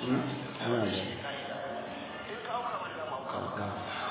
ana da kaka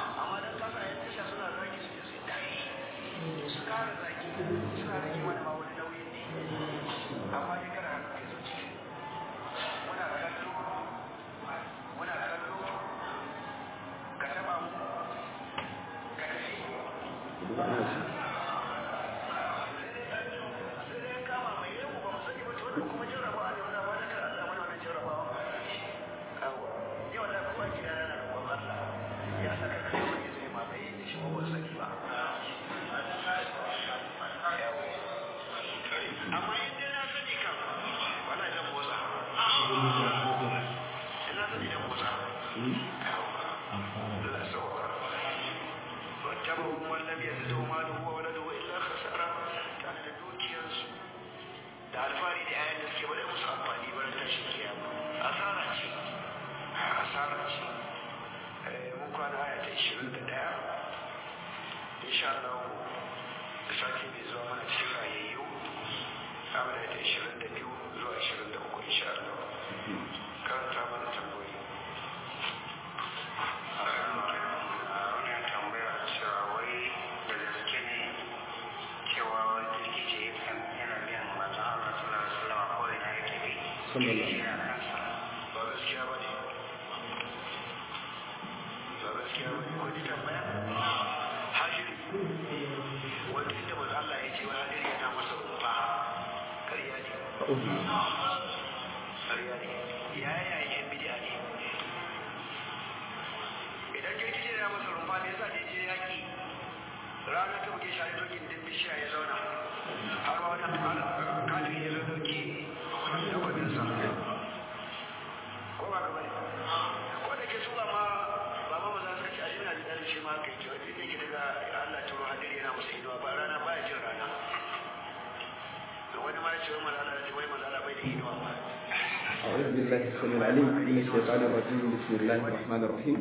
أعوذ بالله السميع العليم من الشيطان الرجيم بسم الله الرحمن الرحيم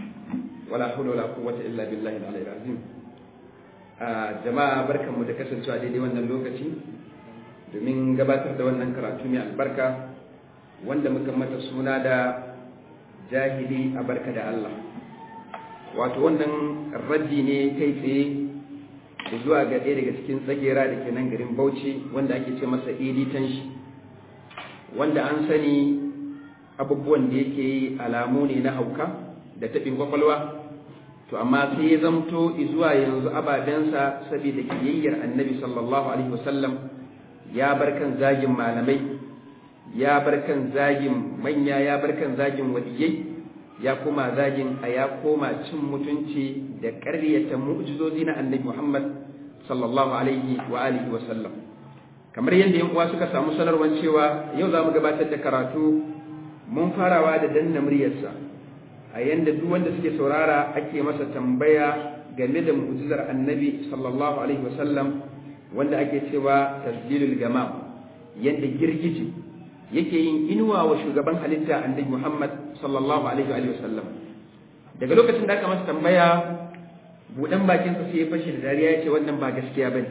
ولا حول ولا قوة إلا بالله العلي العظيم jama'a barkanmu da kasancewa daidai wannan lokaci domin gabatar da wannan karatu mai albarka wanda muka mata suna da jahili a barka da Allah wato wannan raddi ne kai tsaye da zuwa ga ɗaya daga cikin tsagera da ke nan garin bauchi wanda ake ce masa editan shi wanda an sani abubuwan da yake yi alamu ne na hauka da taɓin kwakwalwa to amma sai ya zamto zuwa yanzu ababensa saboda kiyayyar annabi sallallahu alaihi wasallam ya bar kan zagin malamai ya bar kan zagin manya ya bar kan zagin waliyai ya koma zagin a ya koma cin mutunci da ƙaryata mu'jizozi na annabi muhammad sallallahu alaihi wa alihi wasallam kamar yadda yan uwa suka samu sanarwar cewa yau za mu gabatar da karatu mun farawa da danna muryarsa a yanda duk wanda suke saurara ake masa tambaya game da mu'jizar annabi sallallahu alaihi wasallam wanda ake cewa tasdilul gamam yanda girgije yake yin inuwa wa shugaban halitta annabi Muhammad sallallahu alaihi wasallam daga lokacin da aka masa tambaya budan bakinsa sai ya fashe da dariya ya ce wannan ba gaskiya bane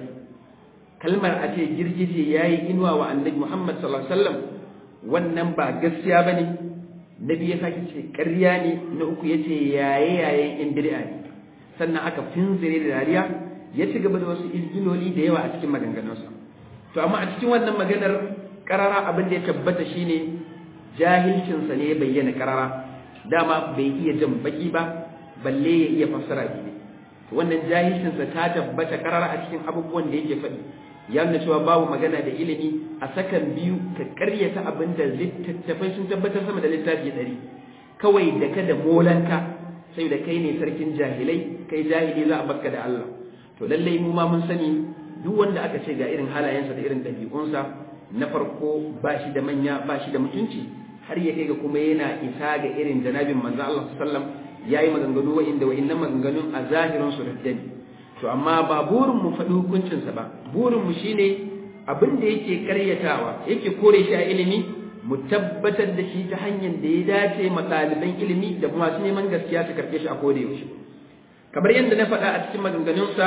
kalmar a ce girgije ya yi inuwa wa annabi Muhammad sallallahu Alaihi wasallam wannan ba gaskiya ba ne nabi ya sake ce ƙarya ne na uku ya ce yaye yayen in bid'a ne sannan aka finzire da dariya ya ci gaba da wasu izginoli da yawa a cikin maganganunsa to amma a cikin wannan maganar karara abin da ya tabbata shine jahilcinsa ne ya bayyana karara dama bai iya jan baki ba balle ya iya fassara ne wannan jahilcinsa ta tabbata karara a cikin abubuwan da yake faɗi ya nuna cewa babu magana da ilimi a sakan biyu ka karyata abin da littattafai sun tabbatar sama da littafi ɗari kawai da ka da molanka sai da kai ne sarkin jahilai kai jahili za a baka da Allah to lallai mu ma mun sani duk wanda aka ce ga irin halayensa da irin ɗabi'unsa na farko ba shi da manya ba shi da mutunci har ya kai ga kuma yana isa ga irin janabin manzo Allah sallallahu alaihi wasallam yayi maganganu wa'inda wa'innan maganganun a zahirin su raddani to amma ba burin mu faɗi hukuncinsa ba burin mu shine abin da yake karyatawa yake kore shi a ilimi mu tabbatar da shi ta hanyar da ya dace ma ɗaliban ilimi da masu neman gaskiya su karɓe shi a koda yaushe kamar yadda na faɗa a cikin maganganunsa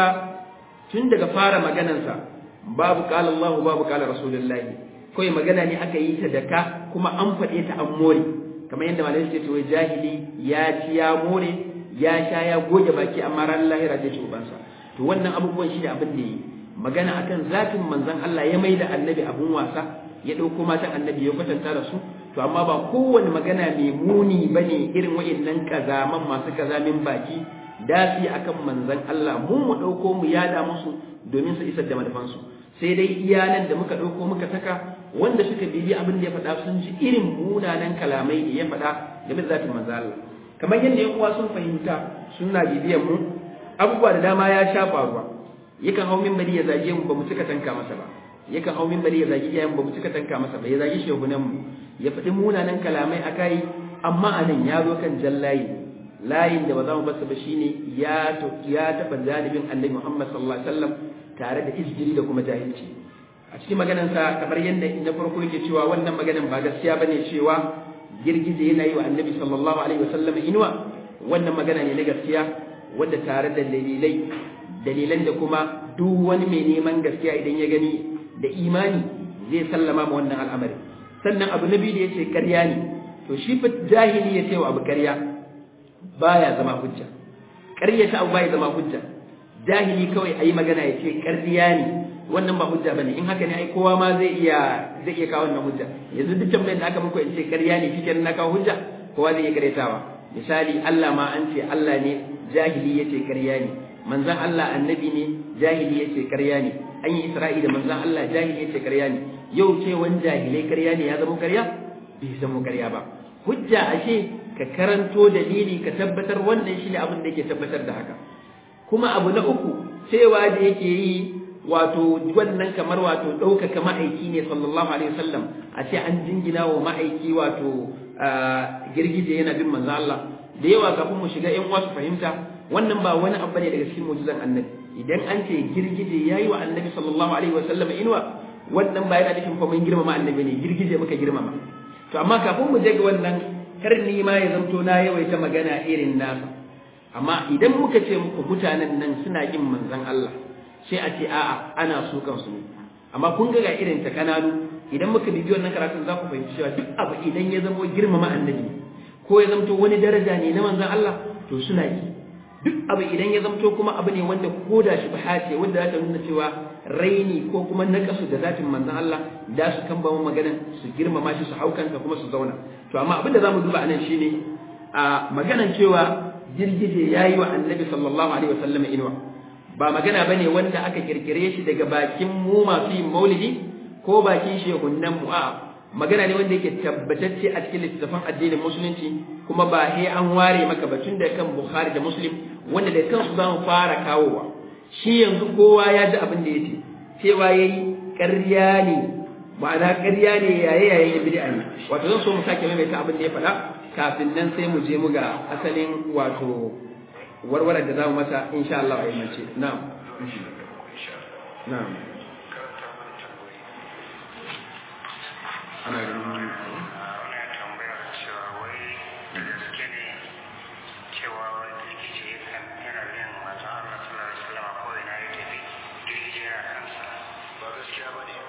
tun daga fara maganansa babu qala Allahu babu qala Rasulullahi kawai magana ne aka yi ta daka kuma an faɗe ta an more kamar yadda malamai suke cewa jahili ya ci ya more ya sha ya goge baki amma ran lahira zai ci ubansa to wannan abubuwan shi ne abin da yi magana akan zatin manzon Allah ya maida annabi abun wasa ya ɗauko matan annabi ya kwatanta da su to amma ba kowane magana mai muni bane irin wa'annan kazaman masu kazamin baki dasi akan manzon Allah mu mu ɗauko mu yada musu domin su isar da manufansu sai dai iyalan da muka ɗauko muka saka wanda suka bibi abin da ya faɗa sun ji irin munanan kalamai da ya faɗa game da zatin manzon Allah kamar yadda yan uwa sun fahimta suna bibiyan mu abubuwa da dama ya sha faruwa yakan hau minbari ya zage mu ba mu cika tanka masa ba yakan hau minbari ya zage iyayen ba mu cika tanka masa ba ya zage shehunan mu ya faɗi munanan kalamai a kai amma a nan ya zo kan jallayi layin da ba za mu basa ba shine ya ya taɓa janibin annabi Muhammad sallallahu alaihi wasallam tare da izgiri da kuma jahilci a cikin maganarsa kamar yadda na farko yake cewa wannan maganan ba gaskiya bane cewa girgije yana yi wa annabi sallallahu alaihi wasallam inuwa wannan magana ne na gaskiya wadda tare da dalilai dalilan da kuma duk wani mai neman gaskiya idan ya gani da imani zai sallama ma wannan al'amari sannan abu na biyu da yace ƙarya ne to shi fa jahili ya ce wa abu ƙarya baya zama hujja ƙarya ta abu baya zama hujja jahili kawai ayi magana ya ce ƙarya ne wannan ba hujja bane in haka ne ai kowa ma zai iya zai iya kawo wannan hujja yanzu duk tambayar da aka muku in ce ƙarya ne shikenan na kawo hujja kowa zai iya karyatawa misali Allah ma an ce Allah ne jahili yace ƙarya ne manzon Allah annabi ne jahili yace ƙarya ne an yi Isra'i da manzon Allah jahili yace ƙarya ne yau ce wani jahilai ƙarya ne ya zama ƙarya bai zama ƙarya ba hujja ashe ka karanto dalili ka tabbatar wannan shine abin da yake tabbatar da haka kuma abu na uku cewa da yake yi wato wannan kamar wato ɗaukaka ma'aiki ne sallallahu alaihi wasallam a ce an jingina wa ma'aiki wato girgije yana bin manzo Allah da yawa kafin mu shiga ƴan wasu fahimta wannan ba wani abu ne daga cikin mu'jizan annabi idan an ce girgije yayi wa annabi sallallahu alaihi wasallam inuwa wannan ba yana nufin fa mun girmama annabi ne girgije muka girmama to amma kafin mu je ga wannan kar ni ma ya zanto na yawaita magana irin nasa amma idan muka ce muku mutanen nan suna kin manzon Allah sai a ce a'a ana so kansu ne amma kun ga ga irin ta kananu idan muka bibi wannan karatun za ku fahimci cewa duk abu idan ya zama girmama annabi ko ya zamto wani daraja ne na manzon Allah to suna yi duk abu idan ya zamto kuma abu ne wanda ko da shi ce wanda za ta nuna cewa raini ko kuma nakasu da zatin manzon Allah da su kan bamu maganan su girmama shi su haukanta kuma su zauna to amma abin da zamu duba anan shine a maganan cewa girgije yayi wa annabi sallallahu alaihi wasallam inuwa ba magana bane wanda aka kirkire shi daga bakin mu masu yin maulidi ko bakin shehunan mu a magana ne wanda yake tabbatacce a cikin littattafan addinin musulunci kuma ba he an ware maka batun da kan Bukhari da Muslim wanda da kansu za mu fara kawowa shi yanzu kowa ya ji abin da yake cewa yayi ƙarya ne ma'ana ƙarya ne yaye yaye bid'a ne wato zan so mu sake maimaita abin da ya faɗa kafin nan sai mu je mu ga asalin wato warware da za mu masa insha Allah a yammace na'am na'am ana ganin tambayar cewa wai da gaske ne cewa wani girgije yana bin manzon Allah sallallahu alaihi wasallam ko ina ya tafi girgije yana kansa ba gaskiya ba ne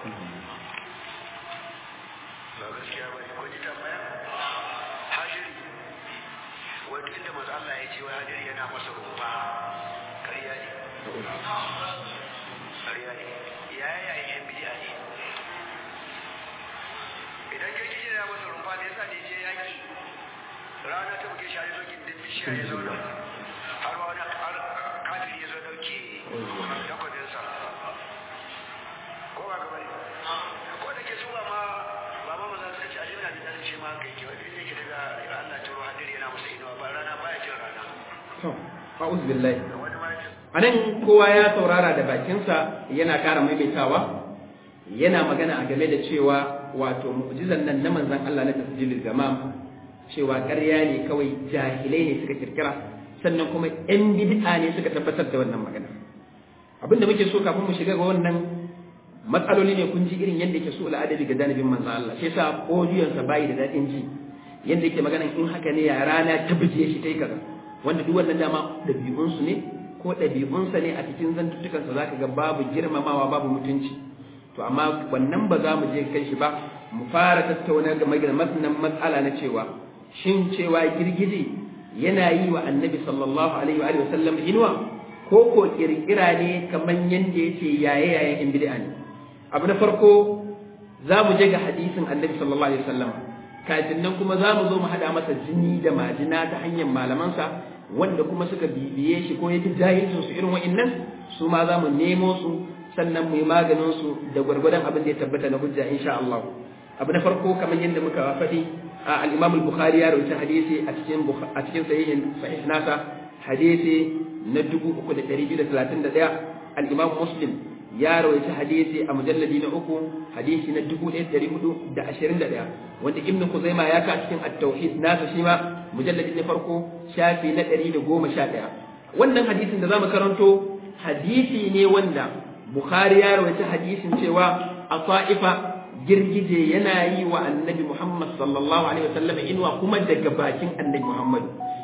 ba gaskiya ba ne ko ji tambaya hajiri wani inda manzon Allah ya ce wa hajiri yana masa rumfa ƙarya ne ƙarya ne ya yi yan bidiya ne idan girgije ya masa rumfa da yasa ne je yaki rana ta buge shi a yazo gindin bishiya ya zauna har wani har kafiri ya zo dauke takwabinsa ko ba ka bane ko da ke su ba ma ba ma maza suka ce alimna bi dalil shi ma kai ke wani ne ke daga Allah ta ruwa hadiri yana masa inuwa ba rana baya jin rana to a'udhu billahi wani ma ya anan kowa ya saurara da bakinsa yana kara maimaitawa yana magana a game da cewa wato mu'jizan nan na manzon Allah na tasjilul zamam cewa ƙarya ne kawai jahilai ne suka kirkira sannan kuma ƴan bid'a ne suka tabbatar da wannan magana abin da muke so kafin mu shiga ga wannan matsaloli ne kun ji irin yadda yake so al'adabi ga janibin manzon Allah shi yasa audiyon sa bayi da dadin ji yadda yake magana in haka ne ya rana ta buje shi tai kaza wanda duk wannan dama ɗabi'un su ne ko ɗabi'unsa ne a cikin zantuttukansa zaka ga babu girmamawa babu mutunci to amma wannan ba za mu je kai shi ba mu fara tattauna game da matsalan matsala na cewa shin cewa girgije yana yi wa annabi sallallahu alaihi wa sallam inuwa ko ko kirkira ne kamar yanda yace yaye yaye in bid'a ne abu na farko za mu je ga hadisin annabi sallallahu alaihi wasallam kafin nan kuma za mu zo mu hada masa jini da majina ta hanyar malamansa wanda kuma suka bibiye shi ko yake jahilcin su irin wa'annan su ma za mu nemo su sannan mu yi maganin su da gwargwadon abin da ya tabbata na hujja insha Allah abu na farko kamar yadda muka faɗi al-Imam al-Bukhari ya rawaita hadisi a cikin a cikin sahihin sahih nasa hadisi na 3231 al-Imam Muslim ya rawaita hadisi a mujalladi na uku hadisi na 1421 wanda Ibn Khuzaima ya ka cikin at-tauhid nasa shi ma mujalladi na farko shafi na 111 wannan hadisin da zamu karanto hadisi ne wanda Bukhari ya rawaita hadisin cewa a Ta'ifa girgije yana yi wa Annabi Muhammad sallallahu alaihi wasallam inwa kuma daga bakin Annabi Muhammad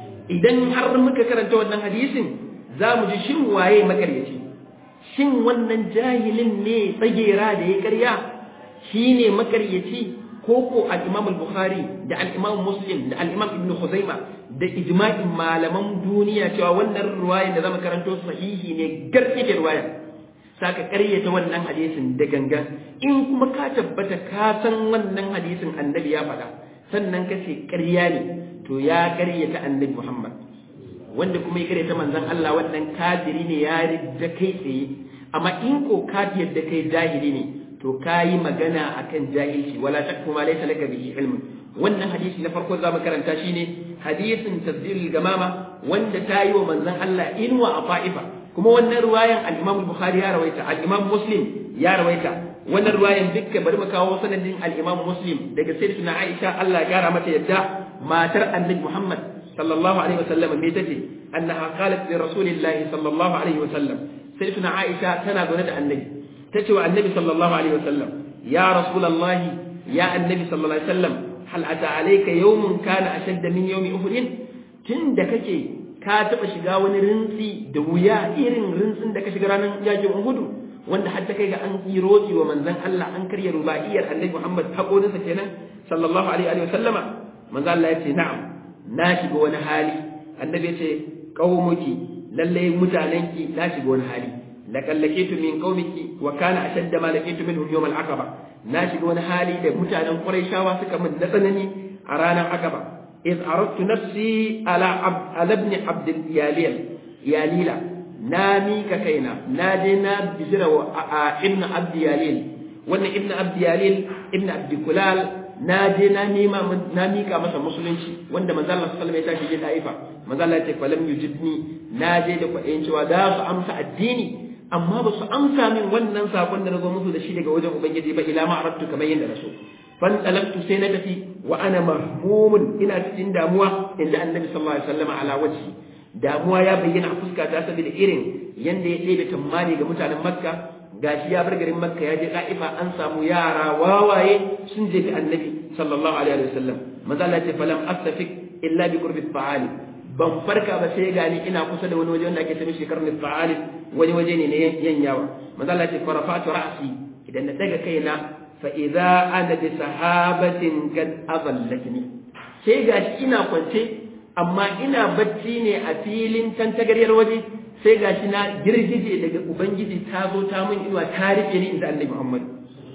idan har muka karanta wannan hadisin za mu ji shin waye makaryaci shin wannan jahilin ne tsagera da ya karya shi ne makaryaci ko ko al-Imam al-Bukhari da al-Imam Muslim da al-Imam Ibn Khuzaima da ijma'in malaman duniya cewa wannan ruwaya da zamu karanto sahihi ne garke da ruwaya saka karyata wannan hadisin da gangan in kuma ka tabbata ka san wannan hadisin annabi ya faɗa sannan ka ce ƙarya ne to ya karyata annabi Muhammad wanda kuma ya karyata manzon Allah wannan kafiri ne ya ridda kai tsaye amma in ko ka yadda kai jahili ne to kayi magana akan jahilci wala takfu ma laysa laka bihi ilmun wannan hadisi na farko zamu karanta shine hadisin tasdilul gamama wanda ta yi wa manzon Allah inwa a fa'ifa kuma wannan ruwayan al-Imam Bukhari ya rawaita al-Imam Muslim ya rawaita wannan ruwayan dukkan bari mu kawo sanadin al-Imam Muslim daga sayyidatuna Aisha Allah ya kara mata yadda matar Annabi Muhammad sallallahu alaihi wasallam me tace annaha qalat li rasulillahi sallallahu alaihi wasallam sayyidatuna Aisha tana zaune da Annabi tace wa Annabi sallallahu alaihi wasallam ya rasulullahi ya Annabi sallallahu alaihi wasallam hal ata alayka yawmun kana ashadda min yawmi uhud tunda kake ka taba shiga wani rintsi da wuya irin rintsin da ka shiga ranar yakin Uhud wanda har ta kai ga an yi roki wa manzon Allah an karya rubaiyar Annabi Muhammad haƙorinsa kenan sallallahu alaihi wa sallama manzon Allah ya ce na'am na shiga wani hali Annabi ya ce qaumuki lalle mutanenki na shiga wani hali laqad laqitu min qaumiki wa kana ashadda ma laqitu minhum yawm al-aqaba na shiga wani hali da mutanen Qurayshawa suka min na tsanani a ranar Aqaba iz aradtu nafsi ala ala ibn Abd al-Yalil Yalila na mika kaina na je na bijira wa ibn Abd Yalil wannan ibn Abd Yalil ibn Abd Kulal na je na nima na mika masa musulunci wanda manzo Allah sallallahu alaihi wasallam ya tashi je Taifa manzo Allah ya ce falam yujibni na je da kwaɗayin cewa za su amsa addini amma ba su amsa min wannan sakon da na zo musu da shi daga wajen ubangiji ba ila ma arattu kamar yadda na so fan talabtu sai na tafi wa ana mahmumun ina cikin damuwa inda annabi sallallahu alaihi wasallam ala wajhi damuwa ya bayyana a fuska ta saboda irin yanda ya ɗebe tammani ga mutanen makka gashi ya bar garin makka ya je da'ifa an samu yara wawaye sun je ga annabi sallallahu alaihi wasallam maza Allah ce falam astafik illa bi qurbi fa'ali ban farka ba sai gani ina kusa da wani waje wanda ake tafi shekar fa'ali wani waje ne na yanyawa maza Allah ce farafatu ra'si idan na daga kaina fa idza ana bi sahabatin kad adallatni sai gashi ina kwance amma ina bacci ne a filin tantagaryar waje sai gashi na girgije daga ubangiji ta zo ta mun inuwa ta rike ni inda annabi Muhammad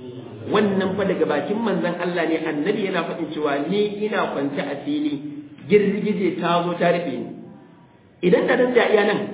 wannan fa daga bakin manzon Allah ne annabi yana faɗin cewa ni ina kwance a fili girgije ta zo ta rufe ni idan da dan da iya nan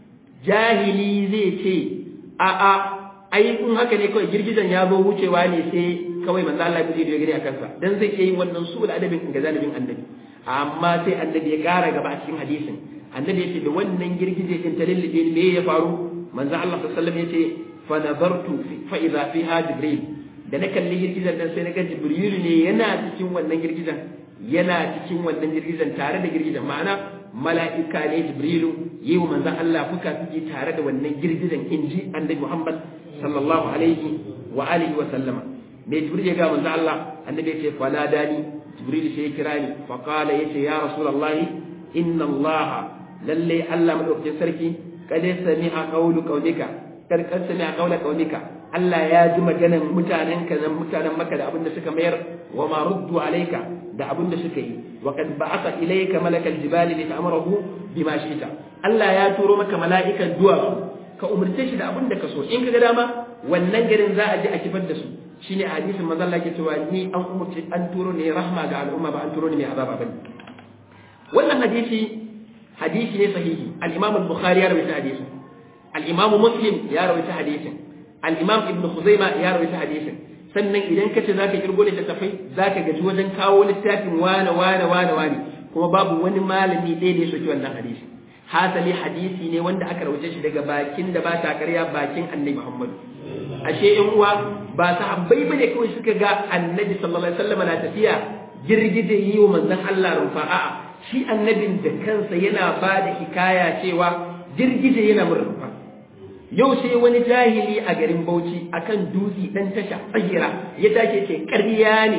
jahili zai ce a a ai in haka ne kawai girgijen ya zo wucewa ne sai kawai manzo Allah ya da gani a kansa dan zai iya yin wannan su da adabin ga zalibin annabi amma sai annabi ya kara gaba a cikin hadisin annabi yace da wannan girgije din ta lullube me ya faru manzo Allah sallallahu alaihi wasallam yace fa nadartu fa idha fiha jibril da na kalli girgijen nan sai na ga jibril ne yana cikin wannan girgijen yana cikin wannan girgijen tare da girgijen ma'ana mala'ika ne jibrilu yi wa manzon Allah fuka suke tare da wannan girgijen inji annabi Muhammad sallallahu alaihi wa alihi wa sallama me jibril ya ga manzon Allah annabi ya ce fala dani jibril sai ya kira ni fa qala yace ya rasulullah inna Allah lalle Allah madaukakin sarki kad sami'a qawlu qawlika kad kad sami'a qawla qawlika Allah ya ji maganan mutanen ka nan mutanen maka da abin da suka mayar wa ma ruddu alayka da abin da suka yi wa kad ba'atha ilayka malakal jibali li ta'murahu bima shi'ta Allah ya turo maka mala'ikan duwatsu ka umurce shi da abin da ka so in ka ga dama wannan garin za a je a kifar da su shine a hadisin manzon Allah ke cewa ni an umurce an turo ne rahma ga al'umma ba an turo ne mai azaba bane wannan hadisi hadisi ne sahihi al-Imam al-Bukhari ya rawaita hadisin al-Imam Muslim ya rawaita hadisin al-Imam Ibn Khuzaimah ya rawaita hadisin sannan idan ka ce zaka kirgo littattafai zaka gaji wajen kawo littafin wane wane wane wane kuma babu wani malami ɗaya da ya soki wannan hadisi hasali hadisi ne wanda aka rawace shi daga bakin da ba ta karya bakin annabi Muhammad ashe in uwa ba sahabbai bane kawai suka ga annabi sallallahu alaihi wasallam na tafiya girgije yi wa manzon Allah rufa a'a shi annabin da kansa yana ba da hikaya cewa girgije yana murfa yau sai wani jahili a garin Bauchi akan dutse dan tasha tsahira ya take ce ƙarya ne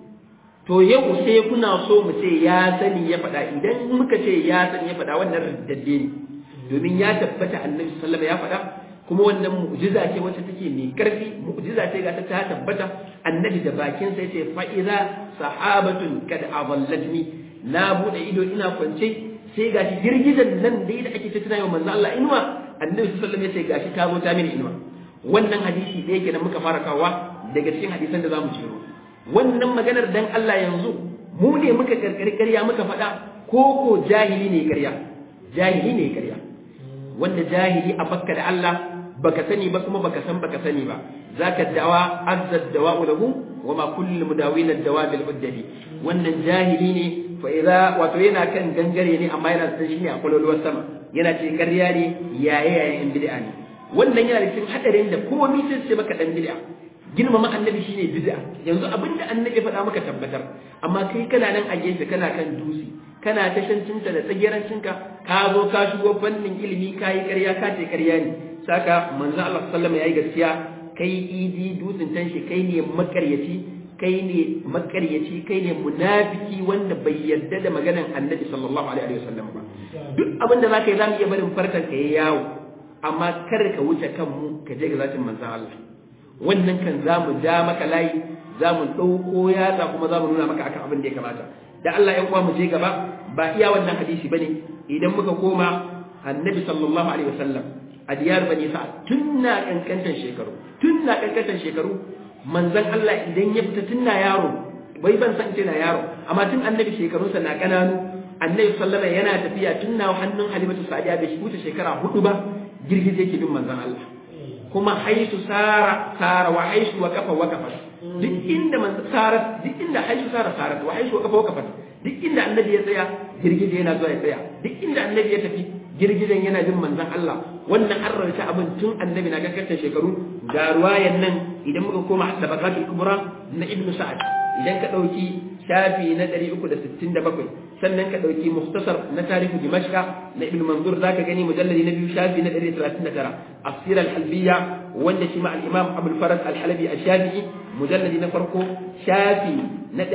to yau sai kuna so mu ce ya sani ya faɗa idan muka ce ya sani ya faɗa wannan riddadde ne domin ya tabbata annabi sallallahu ya faɗa kuma wannan mu'jiza ce wacce take mai karfi mu'jiza ce ga ta ta tabbata annabi da bakin sa yace fa idza sahabatun kad adallatni na bude ido ina kwance sai gashi girgizan nan dai da ake tattuna yau manzo Allah inuwa annabi sallallahu alaihi wasallam yace gashi ta zo ta mini inuwa wannan hadisi da yake da muka fara kawa daga cikin hadisan da zamu ciro wannan maganar dan Allah yanzu mu ne muka karkari ƙarya muka faɗa ko ko jahili ne ƙarya jahili ne ƙarya wanda jahili a bakka da Allah baka sani ba kuma baka san baka sani ba zaka dawa azza dawa'u lahu wa ma kullu mudawin ad-dawa bil uddadi wannan jahili ne fa idza wato yana kan gangare ne amma yana san shi ne a kwalwalwar sama yana ce ƙarya ne yaye yayin bid'a ne wannan yana da cikin hadarin da komai sai ce maka dan bid'a girmama annabi shine bid'a yanzu abinda annabi faɗa maka tabbatar amma kai kana nan a gefe kana kan dusi kana tashancinka da tsagirancinka ka zo ka shigo fannin ilimi ka yi ƙarya ka ce ƙarya ne saka manzo Allah sallama yayi gaskiya kai idi dutsen tanshi kai ne makaryaci kai ne makaryaci kai ne munafiki wanda bai yarda da maganan annabi sallallahu alaihi wasallam ba duk abin da zaka yi zamu iya barin farkan ka yayi yawo amma kar ka wuce kanmu ka je ga zatin manzo Allah wannan kan za mu ja maka layi za mu ɗauko yatsa kuma za mu nuna maka akan abin da ya kamata da Allah ya mu je gaba ba iya wannan hadisi bane idan muka koma annabi sallallahu alaihi wasallam a diyar bani sa'ad tun na kankantan shekaru tun na kankantan shekaru manzon Allah idan ya fita tun na yaro bai ban san ce na yaro amma tun annabi shekarunsa na kananu annabi sallallahu yana tafiya tun na hannun halimatu sa'diya bai wuce shekara hudu ba girgije yake bin manzon Allah kuma haisu sara sara wa haisu wa kafa wa kafa duk inda man sara duk inda haisu sara sara wa haisu wa kafa wa kafa duk inda annabi ya tsaya girgije yana zuwa ya tsaya duk inda annabi ya tafi girgijen yana jin manzon Allah wannan an rawaita abin tun annabi na kakkace shekaru ga ruwayan nan idan muka koma tabaqatul kubra na ibnu sa'ad idan ka dauki shafi na 367 sannan ka dauki mukhtasar na tarihu dimashqa na ibn manzur zaka gani mujalladi na biyu shafi na 139 afsir al-halbiyya wanda shi ma al-imam abul farad al-halabi ash-shafi'i mujalladi na farko shafi na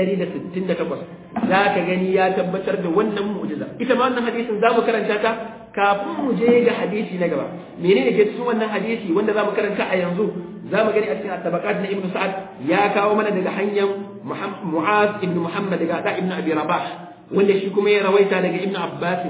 168 zaka gani ya tabbatar da wannan mu'jiza ita ma wannan hadisin zamu karanta ta kafin mu je ga hadisi na gaba menene ke cikin wannan hadisi wanda zamu karanta a yanzu zamu gani a cikin at-tabaqat na ibn sa'ad ya kawo mana daga hanyar mu'az ibn muhammad daga da ibn abi rabah wanda shi kuma ya rawaita daga ibn abbas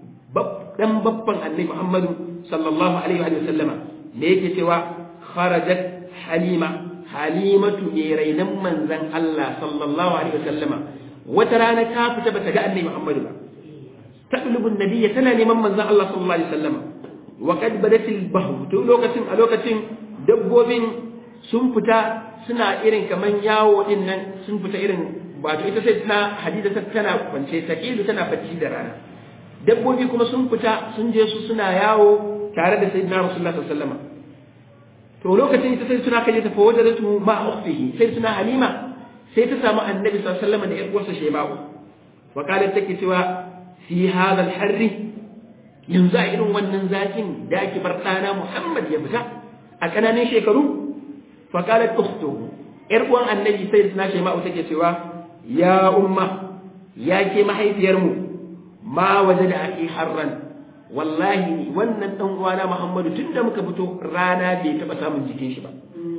dan babban annabi muhammadu sallallahu alaihi wa sallama ne yake cewa kharajat halima halimatu ne rainan manzan Allah sallallahu alaihi wa sallama wata rana ta fita bata ga annabi muhammadu ba تطلب النبي تنا neman manzon Allah sallallahu alaihi wasallam wa qad badat al to lokacin a lokacin dabbobin sun fita suna irin kaman yawo din nan sun fita irin wato ita sai tana hadida tana kwance taqilu tana bacci da rana dabbobi kuma sun fita sun je su suna yawo tare da sayyidina rasulullah sallallahu alaihi wasallam to lokacin ita sai suna kaje ta fa wajadatu ma ukhtihi sai suna halima sai ta samu annabi sallallahu alaihi wasallam da ƴar uwarsa sheba'u wa qalat take cewa fi hadha al-harri yanzu a irin wannan zakin da ake bar ɗana Muhammad ya fita a ƙananan shekaru fa qalat ukhtuhu ƴar uwan annabi sai suna sheba'u take cewa ya umma ya ke mahaifiyarmu ma waje da ake harran wallahi wannan dan uwana Muhammadu tunda muka fito rana bai taba samun jikin shi ba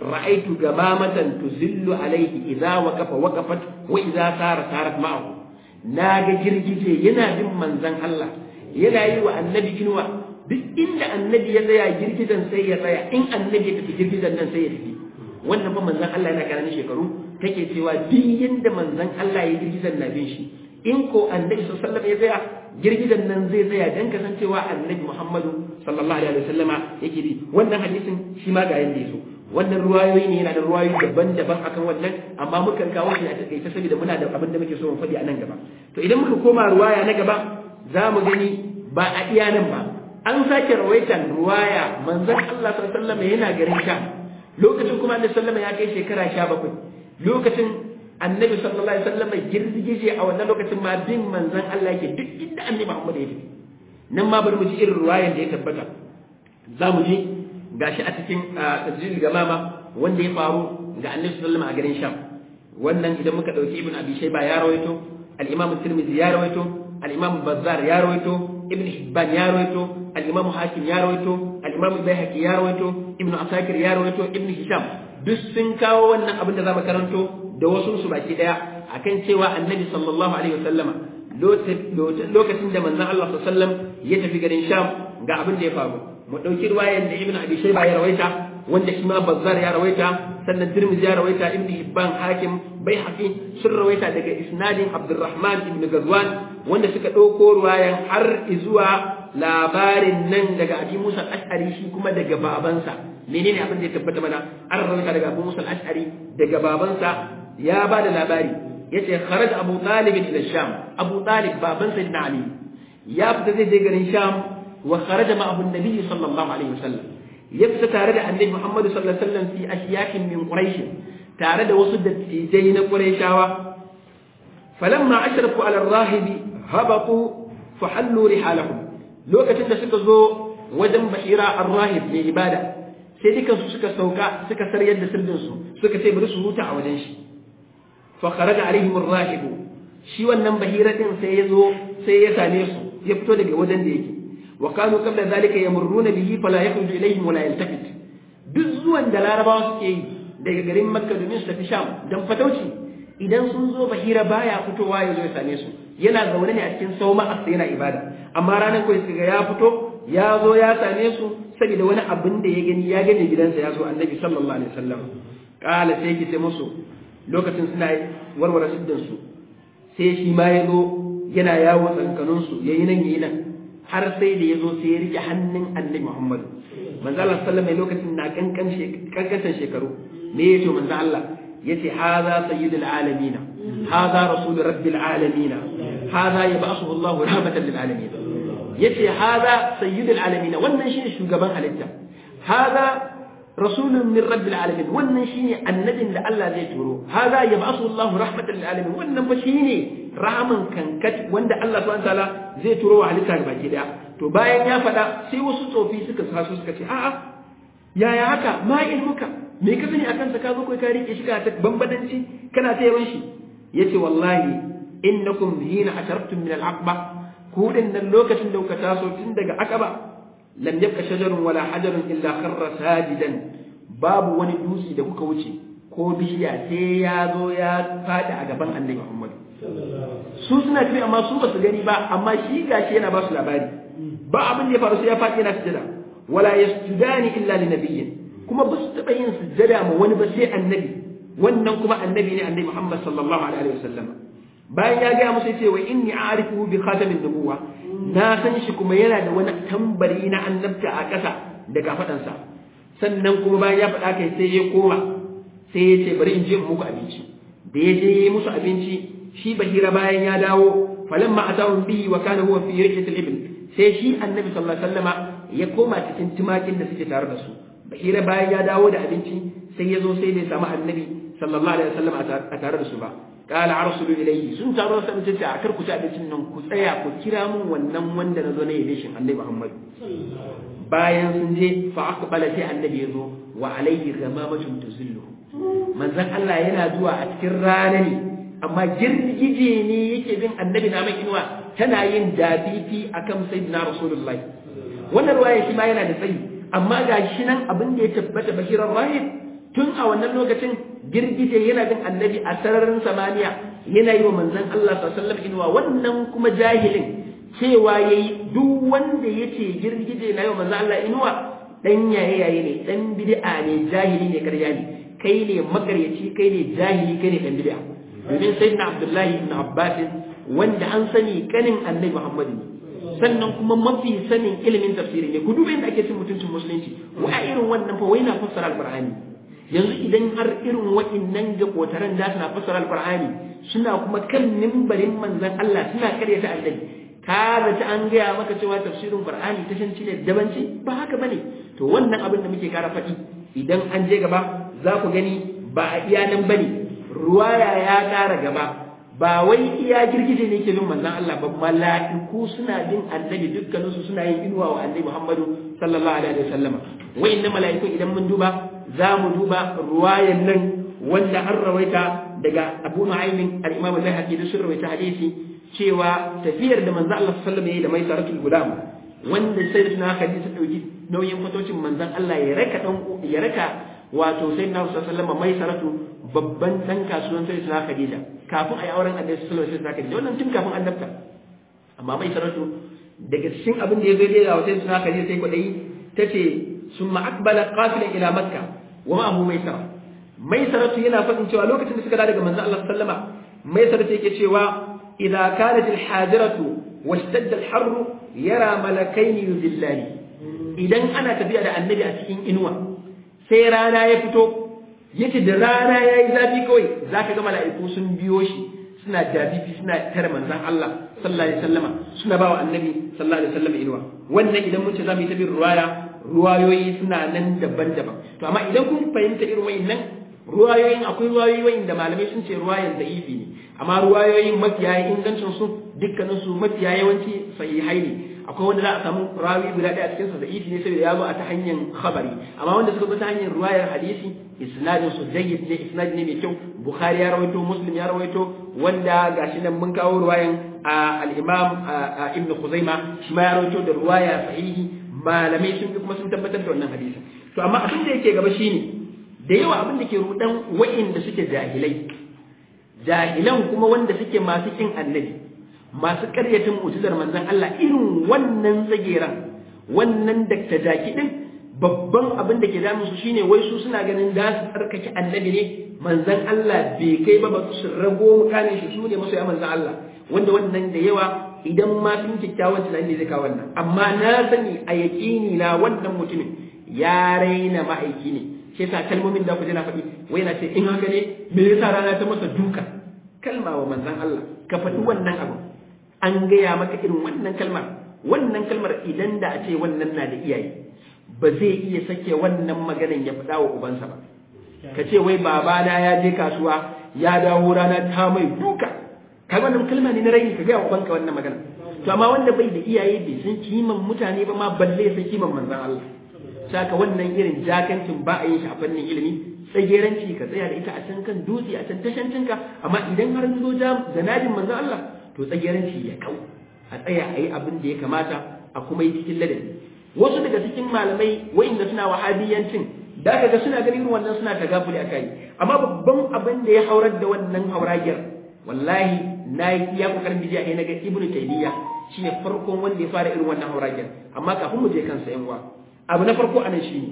ra'aitu gamamatan tuzillu alaihi idza waqafa waqafat wa idza sara sarat ma'ahu naga girgije yana bin manzon Allah yana yi wa annabi inuwa duk inda annabi ya tsaya girgidan sai ya tsaya in annabi ya tafi girgidan nan sai ya tafi wannan fa manzon Allah yana karamin shekaru take cewa duk yanda manzon Allah ya girgidan na bin shi in ko annabi sallallahu alaihi wasallam ya tsaya girgidan nan zai tsaya dan kasancewa annabi Muhammadu sallallahu alaihi wasallama yake bi wannan hadisin shi ma ga yanda yaso wannan ruwayoyi ne yana da ruwayoyi daban-daban akan wannan amma mukan kawo shi a takaice saboda muna da abin da muke so mu faɗi a nan gaba to idan muka koma ruwaya na gaba za mu gani ba a iya nan ba an sake rawaitan ruwaya manzon Allah sallallahu alaihi wasallam yana garin Sham lokacin kuma Annabi sallallahu ya kai shekara 17 lokacin Annabi sallallahu alaihi wasallam girgije a wannan lokacin ma bin manzon Allah yake duk inda Annabi Muhammad ya tafi nan ma bari mu ji irin ruwayan da ya tabbata za mu ji gashi a cikin tajjil gamama wanda ya faru ga Annabi sallallahu alaihi a garin Sham wannan idan muka dauki Ibn Abi Shayba ya rawaito al-Imam Tirmidhi ya rawaito al-Imam Bazzar ya rawaito Ibn Hibban ya rawaito al-Imam Hakim ya rawaito al-Imam Baihaqi ya rawaito Ibn Asakir ya rawaito Ibn Hisham duk sun kawo wannan abin da zamu karanto da wasu su baki daya akan cewa Annabi sallallahu alaihi wasallama lokacin da manzon Allah sallallahu alaihi wasallam ya tafi garin Sham ga abin da ya faru mu dauki riwayar da Ibn Abi Shayba ya rawaita wanda shi ma Bazzar ya rawaita sannan Tirmidhi ya rawaita Ibn Hibban Hakim Baihaqi sun rawaita daga isnadin Abdurrahman ibn Ghazwan wanda suka dauko riwayan har zuwa labarin nan daga Abi Musa al-Ash'ari shi kuma daga babansa menene abin da ya tabbata mana an rawaita daga Abu Musa al-Ash'ari daga babansa ya ba da labari yace kharaja Abu Talib ila Sham Abu Talib baban Sayyidina Ali ya fita zai je garin Sham wa kharaja ma'ahu an-nabi sallallahu alaihi wasallam ya fita tare da Annabi Muhammad sallallahu alaihi wasallam fi ashiyakin min Quraish tare da wasu dattijai na Qurayshawa falamma ashrafu ala ar-rahib habatu fahallu rihalahum lokacin da suka zo wajen Bahira ar-rahib mai ibada sai dukansu suka sauka suka saryar da sirdinsu suka ce bari su huta a wajen shi fa kharaja alaihim ar-rahib shi wannan bahira din sai ya zo sai ya same su ya fito daga wajen da yake wa kanu qabla zalika yamurruna bihi fala yakhruju ilaihim wala yaltafit duk zuwan da larabawa suke yi daga garin makka domin su tafi sham dan fatauci idan sun zo bahira baya fitowa ya zo ya same su yana zaune ne a cikin sauma a yana ibada amma ranar kawai suka ga ya fito ya zo ya same su saboda wani abin da ya gani ya gane gidansa ya zo annabi sallallahu alaihi wasallam kala sai ki ce musu lokacin suna warware siddin su sai shi ma ya zo yana yawo tsankanin su yayi nan yayi nan har sai da ya zo sai ya rike hannun annabi Muhammad manzo Allah sallallahu alaihi lokacin na kankan kankan shekaru me yace manzo Allah yace hadha sayyidul alamin hadha rasul rabbil alamin hadha yab'athu Allah rahmatan lil alamin yace hada sayyidul alamin wannan shine shugaban halitta hada rasulun min rabbil alamin wannan shine annabin da Allah zai turo hada yab'asu Allah rahmatan lil alamin wannan fa shine rahaman kankat wanda Allah subhanahu wataala zai turo wa halitta baki daya to bayan ya faɗa sai wasu tsofi suka sasu suka ce a'a yaya haka ma ilmuka me ka sani akan sa ka zo kai ka rike shi ka ta bambadanci kana ta yawan shi yace wallahi innakum hina ashartum min al-aqba ku nan lokacin da kuka taso tun daga akaba lam yabqa shajarun wala hajarun illa kharra sajidan babu wani dutse da kuka wuce ko bishiya sai ya zo ya fadi a gaban annabi Muhammad su suna tafi amma su basu gani ba amma shi gashi yana ba su labari ba abin da ya faru sai ya fadi yana sujada wala yasjudani illa li nabiyyin kuma ba su taba yin sujada ma wani ba sai annabi wannan kuma annabi ne annabi Muhammad sallallahu alaihi wasallam bayan ya gaya musu ce wa inni a'rifuhu bi khatamin nubuwa na san shi kuma yana da wani tambari na annabta a ƙasa da kafadansa sannan kuma bayan ya faɗa kai sai ya koma sai ya ce bari in je muku abinci da ya je yi musu abinci shi bahira bayan ya dawo falamma atahum bihi wa kana huwa fi rihatil ibn sai shi annabi sallallahu alaihi wasallama ya koma cikin tumakin da suke tare da su bahira bayan ya dawo da abinci sai ya zo sai bai samu annabi sallallahu alaihi wasallam a tare da su ba qala arsulu ilayhi sun taro sai mutum ta kar ku ci abincin nan ku tsaya ku kira mun wannan wanda nazo na yabe shin annabi Muhammad bayan sun je fa aqbala sai annabi ya zo wa alayhi ghamamatun tuzillu manzon Allah yana zuwa a cikin rana ne amma girgije ne yake bin annabi na mai inuwa tana yin dafifi akan sayyidina rasulullahi wannan ruwaya shi ma yana da tsayi amma ga shi nan abin da ya tabbata bashirar rahib tun a wannan lokacin girgije yana bin annabi a sararin samaniya yana yi wa manzon Allah sallallahu alaihi wasallam inuwa wannan kuma jahilin cewa yayi duk wanda yace girgije na yi wa manzon Allah inuwa dan yaye yaye ne dan bid'a ne jahili ne karya ne kai ne makaryaci kai ne jahili kai ne dan bid'a domin sayyidina Abdullahi ibn Abbas wanda an sani kanin annabi Muhammad ne sannan kuma mafi sanin ilimin tafsiri ne ku duba inda ake cin mutuncin musulunci wa irin wannan fa wai na fassara alqur'ani yanzu idan har irin wa'innan jakotaran da suna fassara alqur'ani suna kuma kan mimbarin manzon Allah suna karyata annabi ka ta an gaya maka cewa tafsirin qur'ani ta shanci ne dabanci ba haka bane to wannan abin da muke kara faɗi idan an je gaba za ku gani ba a iya nan bane ruwaya ya ƙara gaba ba wai iya girgije ne ke bin manzon Allah ba mala'iku suna bin annabi dukkaninsu suna yin inuwa wa annabi Muhammadu sallallahu alaihi wasallama wayannan mala'iku idan mun duba za mu duba ruwayan nan wanda an rawaita daga Abu Nu'aym al-Imam al-Bayhaqi da sun rawaita hadisi cewa tafiyar da manzon Allah sallallahu alaihi wasallam ya yi da mai saratul gulam wanda sai da Khadija ta dauki nauyin fatocin manzon Allah ya raka dan ya raka wato sai na sallallahu alaihi wasallam mai saratu babban dan kasuwan sai da Khadija kafin a yi auren annabi sallallahu alaihi wasallam da wannan tun kafin annabta amma mai saratu daga cikin abin da ya zo da wata suna kaje sai kwadai tace summa aqbala qafilan ila makka wa ma abu maisara mai saratu yana fadin cewa lokacin da suka dawo daga manzo Allah sallama mai saratu yake cewa idza kanat al hadiratu washtadda al harr yara malakain yuzillani idan ana tafiya da annabi a cikin inuwa sai rana ya fito yace da rana yayi zafi kawai zaka ga mala'iku sun biyo shi suna dabibi suna tare manzon Allah sallallahu alaihi wasallama suna bawa annabi sallallahu alaihi wasallama inuwa wannan idan mun ce zamu yi ta bin ruwaya ruwayoyi suna nan daban-daban to amma idan kun fahimta irin wayannan ruwayoyin akwai ruwayoyi wayanda malamai sun ce ruwayan da'ifi ne amma ruwayoyin mafiya ingancin su dukkanin su mafiya yawanci sahihai ne akwai wanda za a samu rawi guda ɗaya a cikin sa da'ifi ne saboda ya zo a ta hanyar khabari amma wanda suka zo ta hanyar ruwayar hadisi isnadin su jayyid ne isnad ne mai kyau bukhari ya rawaito muslim ya rawaito wanda gashi nan mun kawo ruwayan al-imam ibn khuzaima shi ma ya rawaito da ruwaya sahihi malamai sun kuma sun tabbatar da wannan hadisi to amma abin da yake gaba shine da yawa abin da ke rudan wa'inda suke jahilai jahilan kuma wanda suke masu kin annabi masu karyatin mu'jizar manzon Allah irin wannan tsageran wannan dakta jaki din babban abin da ke damun su shine wai su suna ganin da su tsarkake annabi ne manzon Allah bai kai ba ba su rago mukamin shi su ne masoya manzon Allah wanda wannan da yawa idan ma sun kyakkyawan tunani zai kawo wannan amma na sani a yaƙini na wannan mutumin ya raina ma'aiki ne shi yasa kalmomin da ku na faɗi wai na ce in haka ne me yasa rana ta masa duka kalma wa manzon Allah ka faɗi wannan abu an gaya maka irin wannan kalmar wannan kalmar idan da a ce wannan na da iyaye ba zai iya sake wannan maganan ya faɗa wa ubansa ba ka ce wai babana ya je kasuwa ya dawo rana ta mai duka kaga wannan kalma ne na rai ka ga ubanka wannan magana to amma wanda bai da iyaye bai san kiman mutane ba ma balle san kiman manzon Allah saka wannan irin jakancin ba a yin shi a fannin ilimi tsageranci ka tsaya da ita a can kan dutse a can tashancinka amma idan har zo janabin manzon Allah to tsageranci ya kau a tsaya a yi abin da ya kamata a kuma yi cikin ladabi wasu daga cikin malamai wa'inda suna wahabiyancin da kaga suna ganin irin wannan suna tagafuli a kai amma babban abin da ya haurar da wannan hauragiyar wallahi na yi iya kokarin bidiya ne na ga ibnu taymiya shine farkon wanda ya fara irin wannan hauragiyar amma kafin mu je kansa yan uwa abu na farko anan shi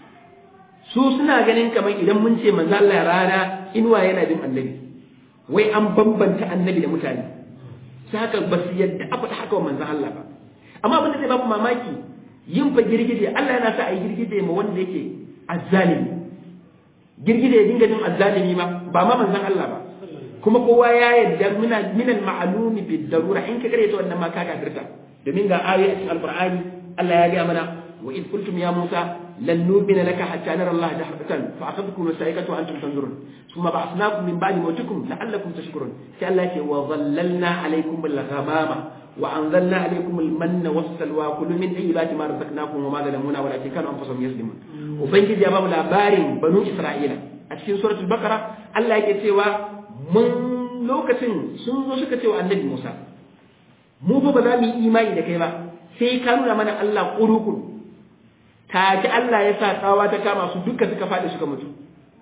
su suna ganin kamar idan mun ce manzo Allah rana inuwa yana bin annabi wai an bambanta annabi da mutane sai haka ba su yadda a faɗa haka wa manzo Allah ba amma abin da zai baku mamaki yin fa girgije Allah yana sa a yi girgije ma wanda yake azzalimi girgije ya dinga jin azzalimi ma ba ma manzon Allah ba kuma kowa ya yadda muna minal ma'lumi bid darura in ka kare ta wannan ma ka kafirta domin ga ayoyi a cikin alqur'ani Allah ya ga mana wa id qultum ya Musa lan nu'mina laka hatta nara Allah jahratan fa akhadhukum as-sa'iqatu wa antum tanzurun thumma ba'athnakum min ba'di mawtikum la'allakum tashkurun sai Allah ya ce wa dhallalna alaykum al-ghamama wa anzalna alaykum al-manna was-salwa kulu min tayyibati ma razaqnakum wa ma zalamuna walakin kanu anfusahum yazlimun ubangiji ya ba mu labarin banu Isra'ila a cikin suratul baqara Allah yake cewa mun lokacin sun zo suka ce wa annabi Musa mu fa ba za mu yi imani da kai ba sai ka nuna mana Allah kurukuru ta ji Allah ya sa tsawa ta kama su duka suka faɗi suka mutu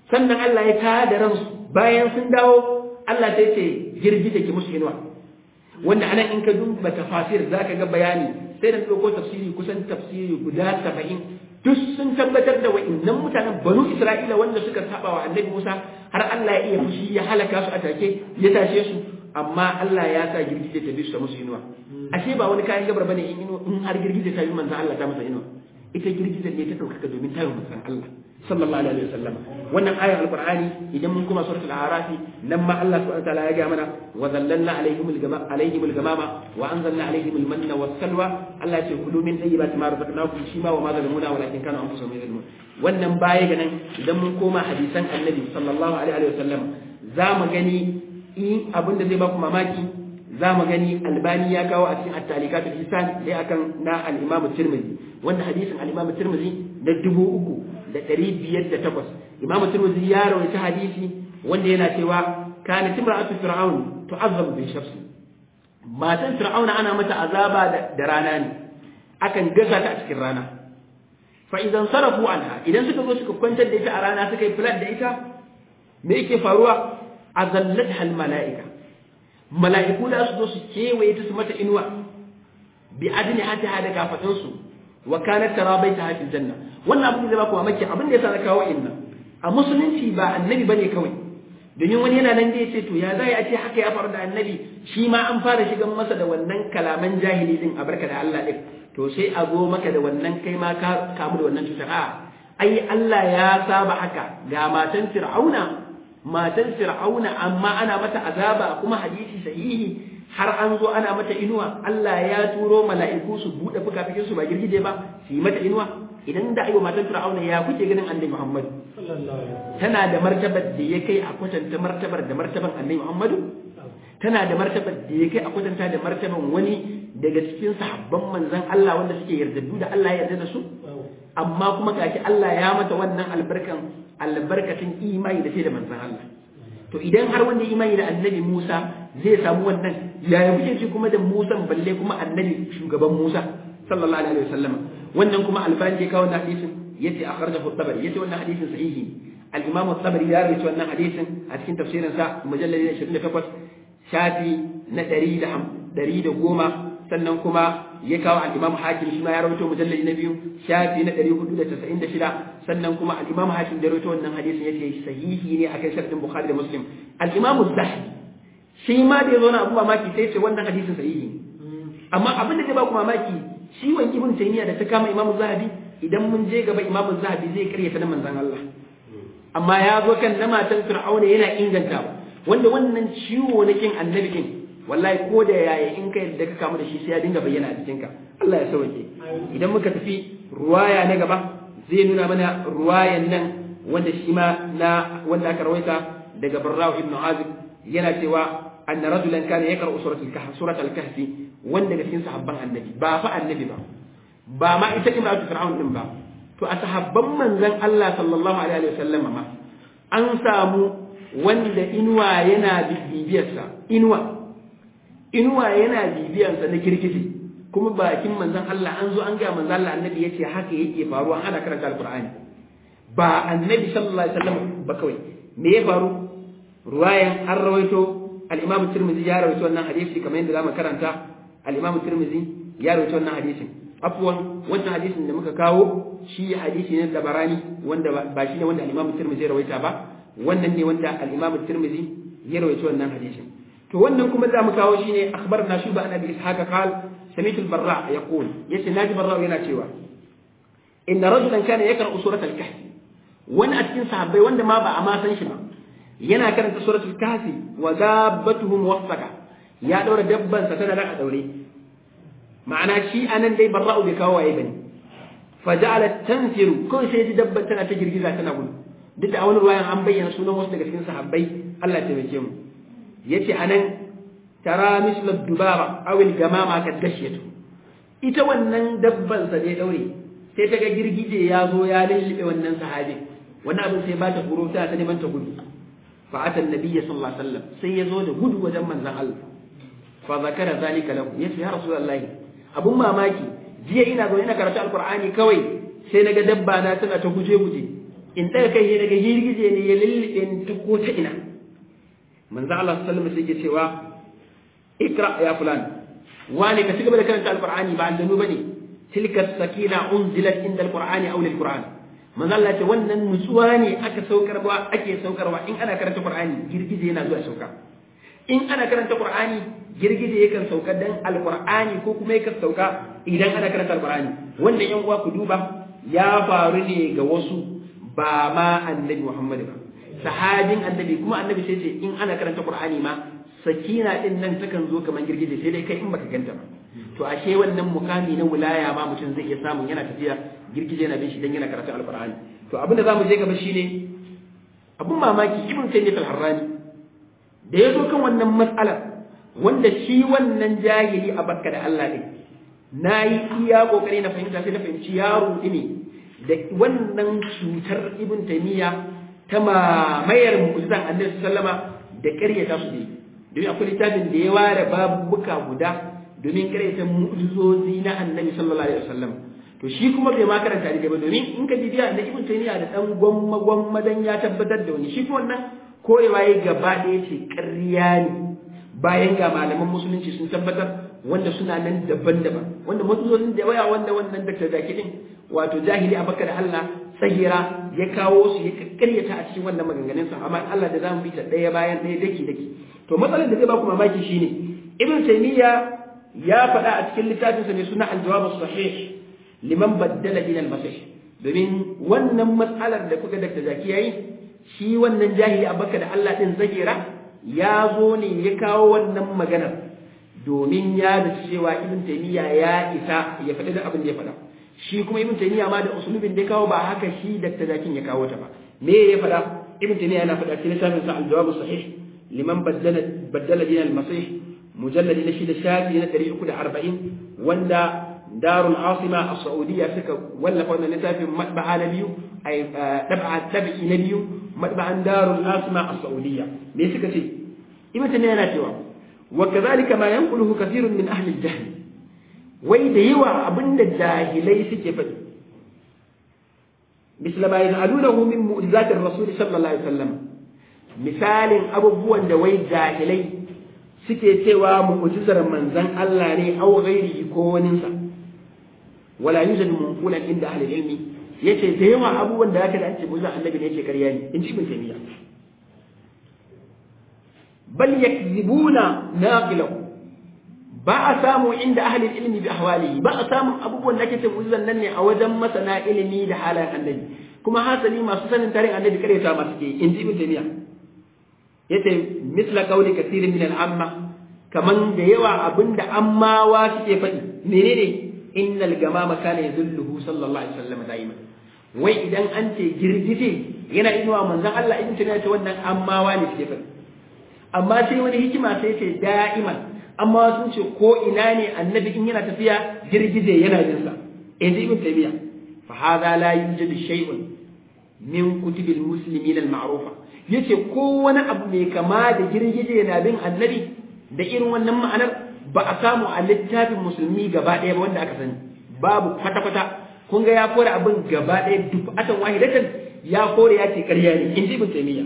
sannan Allah ya tada ransu bayan sun dawo Allah sai ce girgije ki musu inuwa wanda anan in ka duba tafasir zaka ga bayani sai da dauko tafsiri kusan tafsiri guda 70 duk sun tabbatar da wa'annan mutanen banu Isra'ila wanda suka saba wa Annabi Musa har Allah ya iya fushi ya halaka su a take ya tashe su amma Allah ya sa girgije ta bisa musu inuwa ashe ba wani kayan gabar bane in in har girgije ta yi manzo Allah ta masa inuwa ita girgije ne ta dauka domin ta yi manzon Allah sallallahu alaihi wasallam wannan ayar alqur'ani idan mun kuma suratul a'raf nan ma Allah subhanahu wa ta'ala ya ga mana wa zallalna alaihim al-gama alaihim al-gamama wa anzalna alaihim al-manna was-salwa Allah ya ce kulu min tayyibati ma razaqnakum shi ma wa ma zalimuna walakin kanu anfusahum yadhlimun wannan baya ga nan idan mun koma hadisan annabi sallallahu alaihi wasallam za mu gani in abin da zai ba ku mamaki za mu gani albani ya kawo a cikin at-talikatul ihsan dai akan na al-imam tirmidhi wanda hadisin al-imam tirmidhi da dubu uku da ɗari biyar da takwas imamu turmuzi ya rawaita hadisi wanda yana cewa kana timra'atu fir'aun tu'azzabu bi shafsi matan fir'auna ana mata azaba da rana ne akan gasa ta a cikin rana fa idan sarafu anha idan suka zo suka kwantar da ita a rana suka yi flat da ita me yake faruwa azallatha al mala'ika mala'iku da su zo su kewaye ta su mata inuwa bi adni hata da kafadin su wa kanat tara baitaha fil janna wannan abin da zai baku mamaki abin da yasa na kawo inna a musulunci ba annabi bane kawai domin wani yana nan da yace to ya zai a ce haka ya faru da annabi shi ma an fara shigan masa da wannan kalaman jahili din a barka da Allah din to sai a zo maka da wannan kai ma ka kamu da wannan cutar a ai Allah ya saba haka ga matan fir'auna matan fir'auna amma ana mata azaba kuma hadisi sahihi har an zo ana mata inuwa Allah ya turo mala'iku su bude fukafikin su ba girgije ba su yi mata inuwa idan da aiwa matan fir'auna ya kuke ganin annabi Muhammad tana da martabar da ya kai a kwatanta martabar da martaban annabi Muhammad tana da martabar da ya kai a kwatanta da martaban wani daga cikin sahabban manzon Allah wanda suke yardaddu da Allah ya yarda da su amma kuma gashi Allah ya mata wannan albarkan albarkatin imani da sai da manzon Allah to idan har wanda imani da annabi Musa zai samu wannan yaya kuke ci kuma da Musa balle kuma annabi shugaban Musa sallallahu alaihi wasallam wannan kuma albani ya kawo wannan hadisin yace akhrajahu at-tabari yace wannan hadisin sahihi al-imam at-tabari ya rawaito wannan hadisin a cikin tafsirin sa mujallal 28 shafi na 110 sannan kuma ya kawo al-imam hakim shi ma ya rawaito mujallal na biyu shafi na 496 sannan kuma al-imam hakim da rawaito wannan hadisin yace sahihi ne akan sharhin bukhari da muslim al-imam az-zahabi shi ma da yazo na abu mamaki sai ce wannan hadisin sahihi amma abin da zai ba ku mamaki ciwon ibn taymiya da ta kama imamu zahabi idan mun je gaba imamu zahabi zai karya ta manzon Allah amma ya zo kan na matan fir'auna yana inganta wanda wannan ciwo na kin annabi kin wallahi ko da yaya in ka yadda ka kamu da shi sai ya dinga bayyana a jikinka Allah ya sauke idan muka tafi ruwaya na gaba zai nuna mana ruwayan nan wanda shi ma na wanda aka rawaita daga Barra'u ibn Azib yana cewa anna rajulan kana yaqra'u suratul kahf suratul kahfi wanda daga cikin sahabban annabi ba fa annabi ba ba ma ita imratu fir'aun din ba to a sahabban manzon Allah sallallahu alaihi wasallam ma an samu wanda inuwa yana bibiyarsa inuwa inuwa yana bibiyarsa na kirkiji kuma bakin manzon Allah an zo an ga manzon Allah annabi yace haka yake faruwa ana karanta alqur'ani ba annabi sallallahu alaihi wasallam ba kawai me ya faru ruwayan an rawaito al-imam tirmidhi ya rawaito wannan hadisi kamar yadda zamu karanta al-imam tirmidhi ya rawaito wannan hadisin afwan wannan hadisin da muka kawo shi hadisi ne da barani wanda ba shi ne wanda al-imam tirmidhi ya rawaita ba wannan ne wanda al-imam tirmidhi ya rawaito wannan hadisin to wannan kuma za mu kawo shine akhbarna shuba an abi ishaq qal sami'tu al-barra yaqul yace naji barra yana cewa inna rajulan kana yaqra'u surat al-kahf wani a cikin sahabbai wanda ma ba a ma san shi ba yana karanta suratul kahfi wa dabbatuhum wasaka ya daura dabban sa tana da daure ma'ana shi anan dai barra'u bai kawo waye bane fa ja'alat tanfiru ko sai ji dabban tana ta girgiza tana gudu duk da a wani ruwayan an bayyana sunan wasu daga cikin sahabbai Allah ya taimake mu yace anan tara misla dubara aw al gamama kad dashiyatu ita wannan dabban sa dai daure sai ta ga girgije ya zo ya lullube wannan sahabi wannan abin sai ba ta tsoro ta ta neman ta gudu fa ata annabi sallallahu alaihi wasallam sai ya zo da gudu wajen manzon Allah fa zakara zalika lahu yace ya rasulullahi abun mamaki jiya ina zo ina karatu alqur'ani kawai sai naga dabba na tana ta guje guje in daga kai daga girgije ne ya lullube ni ta ko ta ina manzo Allah sallallahu alaihi wasallam sai ke cewa ikra ya fulan wani ka cigaba da karanta alqur'ani ba aljanu bane tilka sakina unzilat inda alqur'ani aw lilqur'an manzo Allah ce wannan nutsuwa ne aka saukarwa ake saukarwa in ana karanta qur'ani girgije yana zuwa sauka in ana karanta qur'ani girgije yakan sauka dan alqur'ani ko kuma yakan sauka idan ana karanta alqur'ani wannan yan uwa ku duba ya faru ne ga wasu ba ma annabi Muhammad ba sahabin annabi kuma annabi sai ce in ana karanta qur'ani ma sakina din nan takan zo kamar girgije sai dai kai in baka ganta ba to ashe wannan mukami na wilaya ma mutum zai iya samun yana tafiya girgije yana bin shi dan yana karatun alqur'ani to abin da zamu je gaba shine abun mamaki ibn taymiyyah al-harrani da ya zo kan wannan matsalar wanda shi wannan jahili a bakka da Allah ne na yi iya kokari na fahimta sai na fahimci yaro ne da wannan cutar ibn taymiya ta mamayar mu'jizan annabi sallama da ƙaryata su ne domin akwai littafin da ya ware babuka guda domin ƙaryata mu'jizozi na annabi sallallahu alaihi wasallam to shi kuma bai ma karanta da ba domin in ka bibiya da ibn taymiya da dan gwamma gwamma dan ya tabbatar da wani shi kuma wannan korewa ya gaba ɗaya ce ƙarya ne bayan ga malaman musulunci sun tabbatar wanda suna nan daban-daban wanda matsalolin da waya wanda wannan da zaki din wato jahili a baka da Allah tsagira ya kawo su ya karyata a cikin wannan maganganun sa amma Allah da zamu bi ta ɗaya bayan ɗaya daki daki to matsalar da zai baku mamaki shine ibn taymiya ya faɗa a cikin littafin sa mai suna al-jawab as-sahih liman baddala din al-masih domin wannan matsalar da kuka da zaki yayi shi wannan jahili a baka da Allah din zagira ya zo ne ya kawo wannan maganar domin ya da cewa ibn taymiya ya isa ya faɗi da abin da ya faɗa shi kuma ibn taymiya ma da usulubin da ya kawo ba haka shi da tazakin ya kawo ta ba me ya faɗa ibn taymiya yana faɗa cikin littafin sa al-jawab sahih liman baddala baddala din al-masih mujallad na shida shafi na 340 wanda darul asima a saudiya suka wallafa wannan littafin matba'a na biyu ay dab'a tabi'i na biyu matba'an darul asima a saudiya me suka ce ibn taymiya yana cewa wa kadhalika ma yanquluhu kathirun min ahli al-jahl wai da yawa abinda jahilai suke faɗi misal ma yaj'alunahu min mu'jizati ar-rasul sallallahu alaihi wasallam misalin abubuwan da wai jahilai suke cewa mu'jizar manzon Allah ne aw ghairihi ko waninsa wala yujadu munqulan inda ahli ilmi yace da yawa abubuwan da aka da an ce mu'jizar annabi ne yake ƙarya ne in ji ibn taymiya bal yakzibuna naqilahu ba a samu inda ahli ilmi bi ahwalihi ba a samu abubuwan da ake ce mu'jizan nan ne a wajen masana ilimi da halayen annabi kuma hasali masu sanin tarihin annabi kare ta masu ke in ji ibn taymiya yace misla qawli kathirin min al-amma kaman da yawa abinda ammawa suke faɗi menene innal gamama kana yazulluhu sallallahu alaihi wasallam da'iman wai idan an ce girgije yana inuwa manzon Allah ibn taymiya ce wannan ammawa ne suke faɗi amma sai wani hikima sai ce da'iman amma sun ce ko ina ne annabi in yana tafiya girgije yana jin sa in ji ibn taymiya fa hadha la yujadu shay'un min kutubil muslimin al ma'rufa yace ko wani abu mai kama da girgije yana bin annabi da irin wannan ma'anar ba a samu a littafin musulmi gaba ɗaya ba wanda aka sani babu kwata kwata kun ga ya kore abin gaba ɗaya duk atan wahidatan ya kore ya ce ƙarya ne in ji ibn taymiya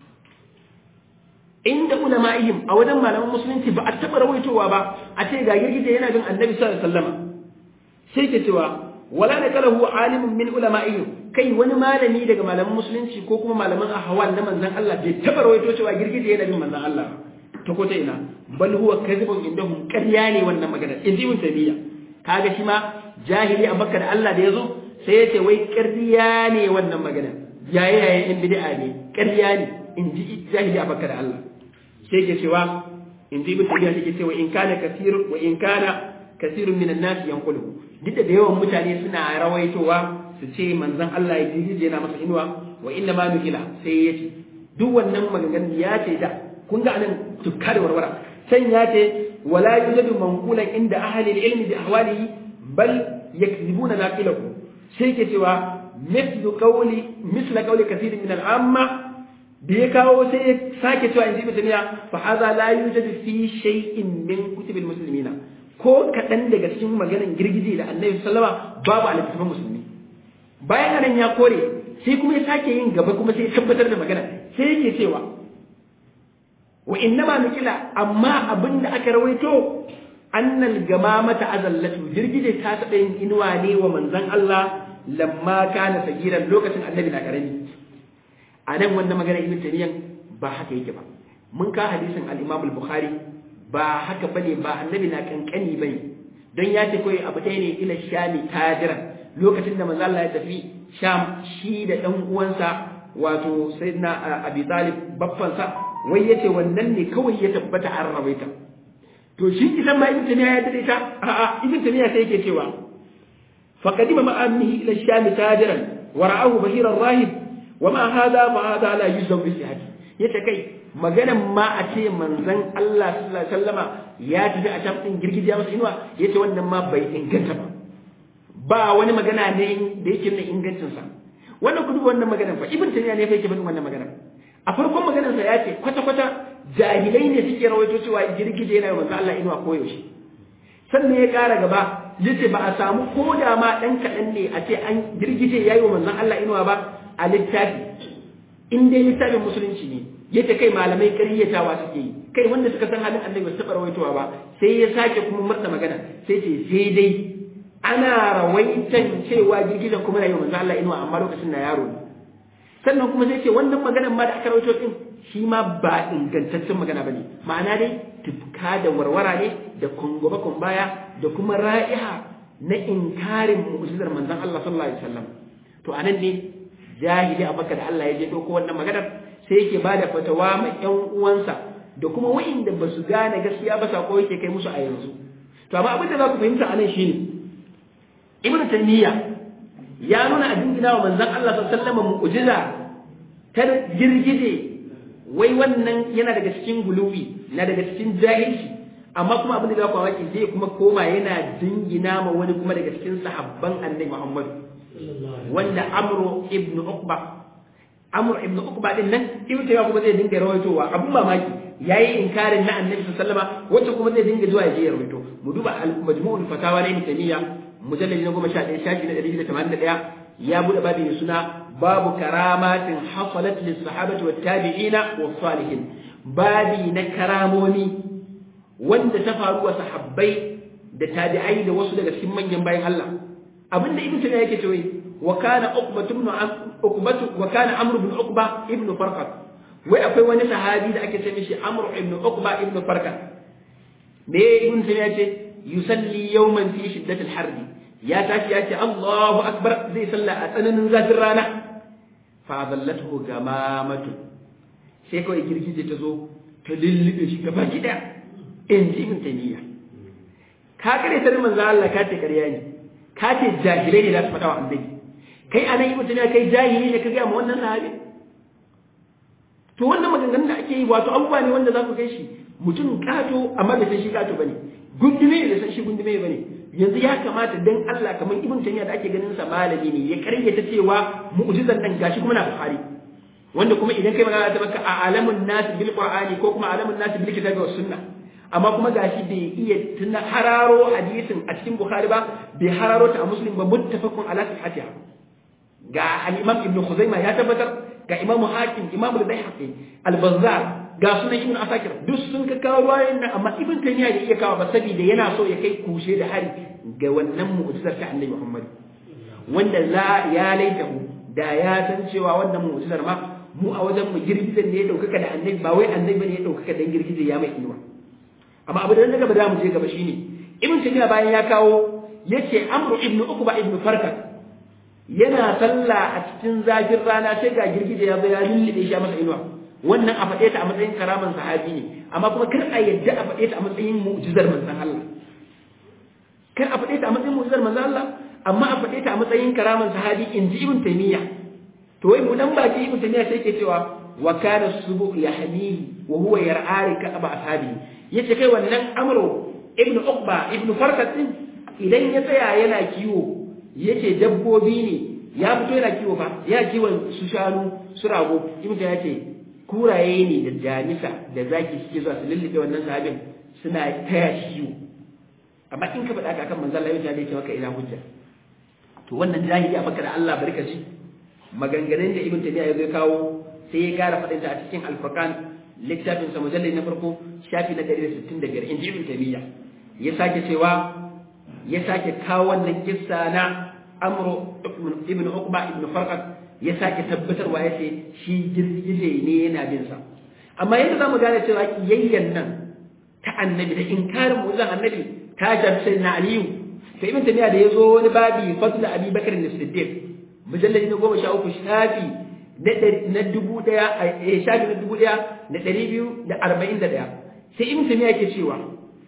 inda ulama'ihim a wajen malaman musulunci ba a taɓa rawaitowa ba a ce ga girgije yana bin annabi sallallahu alaihi wasallam sai ke cewa wala na kalahu alimun min ulama'ihim kai wani malami daga malaman musulunci ko kuma malaman ahwal na manzon Allah bai taɓa rawaito cewa girgije yana bin manzon Allah ta ko ta ina bal huwa kadhibun indahum ƙarya ne wannan magana in ji ibn tabiya kaga shi ma jahili a makka da Allah da yazo sai ya ce wai ƙarya ne wannan magana yaye yaye in bid'a ne ƙarya ne in ji jahili a makka da Allah sai ke cewa in ji ibn tabiya take cewa in kana kasirun wa in kana kasirun minan nas yanqulu duk da yawan mutane suna rawaitowa su ce manzon Allah ya jirgije yana masa inuwa wa inna ma nukila sai ya ce duk wannan maganganun ya ce da kun ga anan tukka da warwara can ya ce wala yujadu manqulan inda ahli ilmi bi ahwalihi bal yakzibuna naqilahu sai ke cewa mithlu qawli mithla qawli kathirin min al-amma da ya kawo sai ya sake cewa inji mutumiya fa hadha la yujadu fi shay'in min kutubil muslimina ko kaɗan daga cikin maganan girgije da annabi sallama babu a littattafan musulmi bayan anan ya kore sai kuma ya sake yin gaba kuma sai ya tabbatar da magana sai yake cewa wa innama nukila amma abinda aka rawaito annal gamamata azallatu girgije ta taɓa yin inuwa ne wa manzon Allah lamma kana sagiran lokacin annabi na karami a nan wannan magana ibn taymiyan ba haka yake ba mun ka hadisin al-imam al-bukhari ba haka bane ba annabi na kankani bane don ya ce koyi abu ɗaya ne ila shami tajiran lokacin da manzo Allah ya tafi sham shi da ɗan uwansa wato sayyidina abi talib baffansa wai yace wannan ne kawai ya tabbata an rawaita to shi idan ma ibn taymiya ya dade ta a'a ibn taymiya sai yake cewa faqadima ma'amihi ila sham tajiran wa ra'ahu bashiran rahib wa ma hada fa hada la yuzam bi sihhati yace kai maganan ma a ce manzon Allah sallallahu alaihi wasallama ya tafi a shafin girgijiya masa inuwa yace wannan ma bai inganta ba ba wani magana ne da yake nuna ingancin sa wannan kudu wannan maganan fa ibn taymiya ne fa yake bin wannan maganan a farkon maganar sa yace kwata kwata jahilai ne suke rawaito cewa girgije yana manzon Allah inuwa koyaushe sannan ya kara gaba yace ba a samu ko da ma dan kadan ne a ce an girgije yayi wa manzon Allah inuwa ba a littafi in dai littafin musulunci ne yace kai malamai ƙaryatawa suke yi kai wanda suka san halin annabi ba su taɓa rawaitowa ba sai ya sake kuma murna magana sai ce sai dai ana rawaitan cewa girgizan kuma na yi manzo Allah inuwa amma lokacin na yaro ne sannan kuma sai ce wannan maganar ma da aka rawaito din shi ma ba ingantaccen magana bane ma'ana dai tufka da warwara ne da kungoba baya da kuma ra'iha na inkarin mu'jizar manzon Allah sallallahu alaihi wasallam to anan ne jahili abaka da Allah ya je dauko wannan maganar sai yake bada fatawa ma ƴan uwansa da kuma wa'inda ba su gane gaskiya ba sako yake kai musu a yanzu to amma abin da za ku fahimta anan shine ibnu taymiya ya nuna a dingina wa manzon Allah sallallahu alaihi wasallam mu'jiza ta girgije wai wannan yana daga cikin guluwi na daga cikin jahilci amma kuma abin da za ku waki zai kuma koma yana dingina ma wani kuma daga cikin sahabban annabi Muhammad wanda Amr ibn Uqba Amr ibn Uqba din nan ibn Taymiyyah kuma zai dinga rawaitowa abun mamaki yayi inkarin na annabi sallallahu alaihi wasallam wacce kuma zai dinga zuwa ya je ya rawaito mu duba al-majmu'ul fatawa na ibn Taymiyyah mujallad na 11 shafi na 181 ya bude babu mai suna babu karamatin hasalat lis sahabati wat tabi'ina was salihin babi na karamomi wanda ta faru wa sahabbai da tabi'ai da wasu daga cikin manyan bayan Allah abinda ibn Taymiyyah yake cewa wa kana uqbatu ibn uqbatu wa kana amr ibn uqba ibn farqat wai akwai wani sahabi da ake ce mishi amr ibn uqba ibn farqat me ibn Taymiyyah ce yusalli yawman fi shiddati al-harbi ya tashi ya ce Allahu akbar zai salla a tsananin zafin rana fa zallathu gamamatu sai kawai girgije ta zo ta lullube shi gaba ki daya in ji ibn taymiya ka kare ta manzo Allah ka ce ƙarya ne ka ce jahilai ne za su faɗa wa annabi kai anan ibn taymiya kai jahili ne ka ga ma wannan sahabi to wannan maganganun da ake yi wato abubuwa ne wanda za ku kai shi mutum kato amma bai san shi kato bane gundume ne da san shi gundume bane yanzu ya kamata dan Allah kamar ibn taymiya da ake ganin sa malami ne ya karyata cewa mu'jizan dan gashi kuma na bukhari wanda kuma idan kai magana ta baka a alamun nas bil qur'ani ko kuma alamun nas bil kitabi was sunna amma kuma gashi bai iya tuna hararo hadisin a cikin bukhari ba bai hararo ta a muslim ba muttafaqun ala sihhatiha ga al-imam ibn khuzaimah ya tabbatar ga imam hakim imam al-baihaqi al-bazzar ga sunan ibn asakir duk sun ka kawo ruwayoyin nan amma ibn taymiya da iya kawo ba saboda yana so ya kai kushe da hari ga wannan mu'jizar ta annabi muhammad wanda la ya laitahu da ya san cewa wannan mu'jizar ma mu a wajen mu girgizar ne ya daukaka da annabi ba wai annabi ne ya daukaka dan girgizar ya mai inuwa amma abu da nan gaba da mu je gaba shine ibn taymiya bayan ya kawo yace amru ibn ukba ibn farkat yana sallah a cikin zafin rana sai ga girgije ya zo ya lullube shi a masa inuwa wannan a faɗe ta a matsayin karaman sahabi ne amma kuma kar a yadda a faɗe ta a matsayin mu'jizar manzon Allah kar a faɗe ta a matsayin mu'jizar manzon Allah amma a faɗe ta a matsayin karaman sahabi in ji ibn taymiya to wai mu dan baki ibn taymiya sai ke cewa wa kana subu yahmihi wa huwa yar'ari ka aba ashabi yace kai wannan amru ibn uqba ibn farkat din idan ya tsaya yana kiwo yace dabbobi ne ya fito yana kiwo fa ya kiwon su shanu su rago ibn ya ce kuraye ne da jamisa da zaki suke zuwa su lullube wannan sahabin suna taya shi kiwo amma in ka faɗa kan manzon Allah ya ce maka ina hujja to wannan jahili a baka da Allah barka ji maganganun da ibn tabi'a ya zo kawo sai ya kara faɗin ta a cikin al-furqan littafin sa mujallal na farko shafi na 165 inji ibn tabi'a ya sake cewa ya sake kawo wannan kissa na amru ibn uqba ibn farqat ya sake tabbatarwa ya ce shi girgije ne yana bin sa amma yadda zamu gane cewa kiyayyan nan ta annabi da inkarin mu'jizan annabi ta jarsa na aliyu to ibn tabi'a da yazo wani babi fadl abi bakr as-siddiq mujallad na goma sha uku shafi na dubu daya a shafi na dubu daya da ɗari biyu da arba'in da ɗaya sai ibn tabi'a ke cewa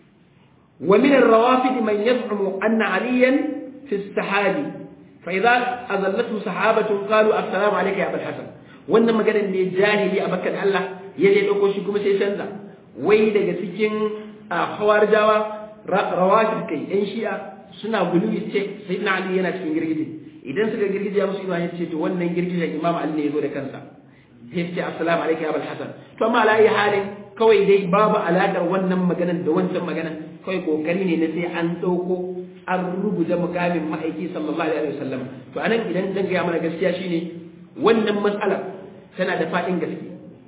wa min ar-rawafid man yaz'umu anna aliyan fi as-sahabi fa idza azallatu sahabatu qalu assalamu alayka ya abul hasan wannan maganar ne jahili a bakkan Allah ya je dauko shi kuma sai canza wai daga cikin hawarijawa rawafid kai yan shi'a suna gulubi ce sayyidina ali yana cikin girgije idan suka girgije musu inuwa ya ce to wannan girgijen imam ali ne ya zo da kansa sai ce assalamu alaikum ya abul hasan to amma ala ayi halin kawai dai babu alaƙar wannan maganan da wancan maganan kawai kokari ne na sai an ɗauko an rubuta mukamin ma'aiki sallallahu alaihi wasallam to anan idan zan gaya mana gaskiya shine wannan matsalar tana da faɗin gaske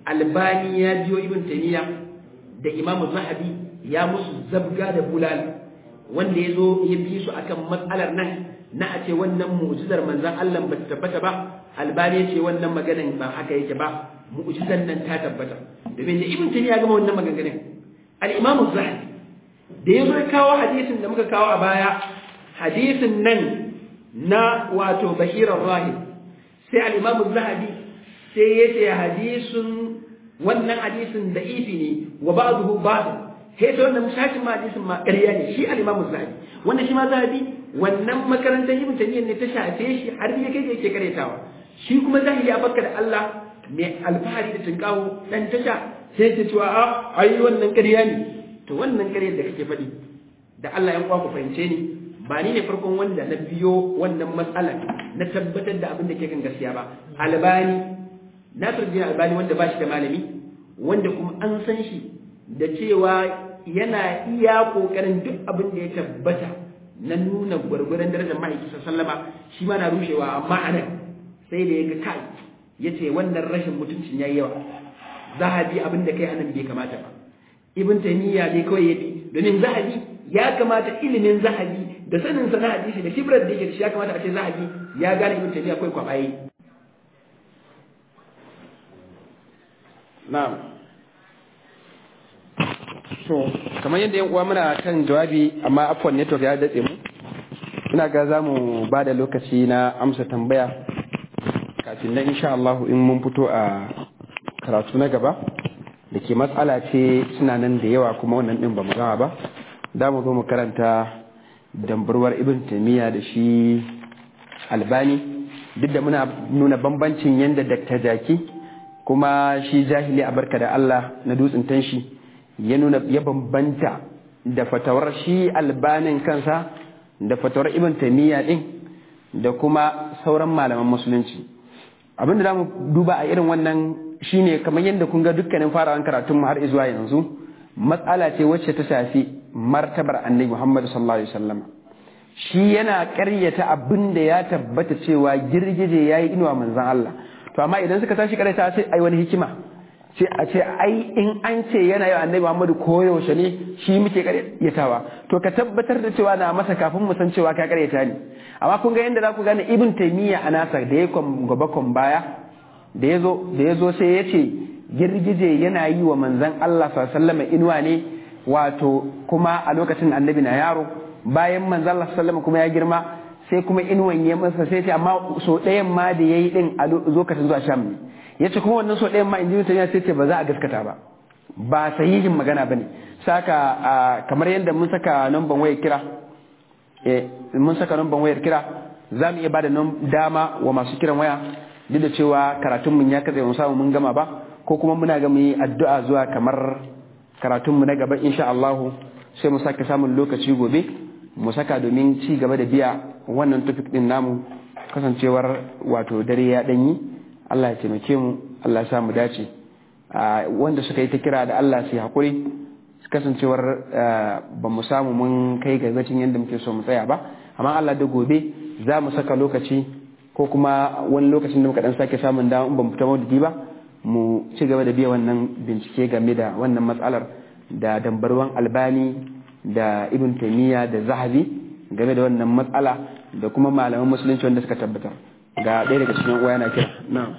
albani ya jiyo ibn taymiya da imamu zahabi ya musu zabga da bulala wanda ya zo ya bi su akan matsalar nan na a ce wannan mu'jizar manzan Allah ba ta tabbata ba albani ya ce wannan maganan ba haka yake ba mu'jizar nan ta tabbata domin da ibn taymiya gama wannan maganganun al-imam az-zahabi da yazo ya kawo hadisin da muka kawo a baya hadisin nan na wato bashirar rahib sai al-imam az-zahabi sai ya ce hadisin wannan hadisin da ifi ne wa ba'dahu ba'd sai ta wannan shashin ma hadisin ma ƙarya ne shi al-imam az-zahabi wannan shi ma zahabi wannan makarantar ibn taymiyyah ne ta shafe shi har ya kai yake karetawa shi kuma zahiri ya bakka da Allah mai alfahari da tunkawo dan tasha sai ta cewa a ayi wannan ƙarya ne to wannan ƙaryar da kake faɗi da Allah ya ku fahimce ni ba ni ne farkon wanda na biyo wannan matsalar na tabbatar da abin da ke kan gaskiya ba albani Nasiruddin Albani wanda ba shi da malami wanda kuma an san shi da cewa yana iya kokarin duk abin da ya tabbata na nuna gwargwaron darajar ma'aiki sallama shi ma na rushewa amma anan sai da ya ga kai ya ce wannan rashin mutuncin ya yi yawa zahabi abin da kai anan bai kamata ba ibn taymiya ne kawai ya bi domin zahabi ya kamata ilimin zahabi da sanin sana hadisi da kibrar da yake da shi ya kamata a ce zahabi ya gane ibn taymiya kawai kwabaye na'am so kamar yadda yan uwa muna kan jawabi amma afwan network ya datse mu ina ga za mu ba da lokaci na amsa tambaya kafin nan insha Allah in mun fito a karatu na gaba da ke matsala ce suna nan da yawa kuma wannan din ba mu gama ba da mu zo mu karanta dambarwar ibn taymiya da shi albani duk da muna nuna bambancin yadda dakta jaki kuma shi jahili a barka da Allah na dutsen tanshi ya nuna ya bambanta da fatawar shi albanin kansa da fatawar ibn taymiya din da kuma sauran malaman musulunci abin da zamu duba a irin wannan shine kamar yadda kun ga dukkanin farawan karatun mu har zuwa yanzu matsala ce wacce ta shafi martabar annabi Muhammad sallallahu alaihi wasallam shi yana ƙaryata abin da ya tabbata cewa girgije yayi inuwa manzon Allah to amma idan suka tashi ƙaryata sai ai wani hikima sai a ce ai in an ce yana yi annabi Muhammadu koyaushe ne shi muke karyatawa to ka tabbatar da cewa na masa kafin mu san cewa ka karyata ne amma kun ga yadda za ku gane ibn taymiya a nasa da ya gaba kon baya da ya zo da ya zo sai ya ce girgije yana yi wa manzon Allah sallallahu inuwa ne wato kuma a lokacin annabi na yaro bayan manzon Allah sallallahu kuma ya girma sai kuma inuwan ya masa sai ce amma so ɗayan ma da yayi din a lokacin zuwa sham ne ya ce kuma wannan so ɗayan ma inji mutane sai ce ba za a gaskata ba ba sahihin magana ba ne saka kamar yadda mun saka namban wayar kira mun saka namban wayar kira za mu iya ba da dama wa masu kiran waya duk da cewa karatun mun ya katse mun samu mun gama ba ko kuma muna ga mu yi addu'a zuwa kamar karatun mu na gaba insha Allah sai mu saka samun lokaci gobe mu saka domin ci gaba da biya wannan topic din namu kasancewar wato dare ya danyi Allah ya taimake mu Allah ya sa mu dace wanda suka yi ta kira da Allah su hakuri kasancewar ba mu samu mun kai ga gacin yadda muke so mu tsaya ba amma Allah da gobe za mu saka lokaci ko kuma wani lokacin da muka dan sake samun dama in ban fita maulidi ba mu ci gaba da biya wannan bincike game da wannan matsalar da dambarwan albani da ibn taymiya da zahabi game da wannan matsala da kuma malaman musulunci wanda suka tabbatar ga ɗaya daga cikin uwa yana kira na'am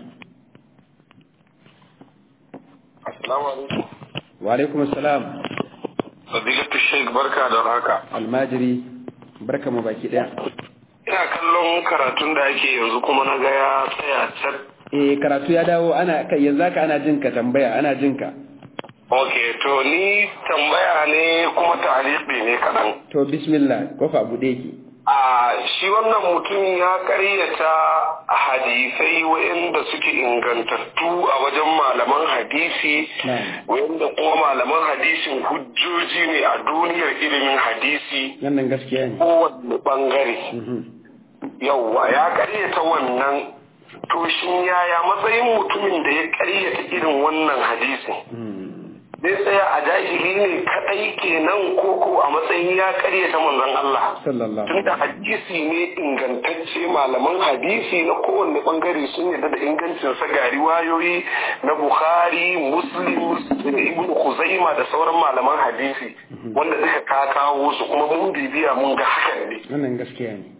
assalamu alaikum wa alaikum assalam fadilatu sheik barka da haka almajiri barka mu baki daya ina kallon karatun da ake yanzu kuma na ga ya tsaya can eh karatu ya dawo ana kai yanzu haka ana jinka tambaya ana jinka ok to ni tambaya ne kuma ta'aliqi ne kaɗan to bismillah kofa bude ki a shi wannan mutum ya karyata hadisai wa'inda suke ingantattu a wajen malaman hadisi Na'am. wa'inda kuma malaman hadisin hujjoji ne a duniyar ilimin hadisi wannan gaskiya ne kowanne bangare Mhm. yauwa ya karyata wannan to shin yaya matsayin mutumin da ya karyata irin wannan hadisin Mhm. zai tsaya a jahili ne kadai kenan koko a matsayin ya karyata manzon Allah sallallahu tunda hadisi ne ingantacce malaman hadisi na kowanne bangare sun yarda da ingancin sa ga riwayoyi na Bukhari Muslim da Ibn Khuzaima da sauran malaman hadisi wanda suka ka kawo su kuma mun bibiya mun ga hakan ne wannan gaskiya ne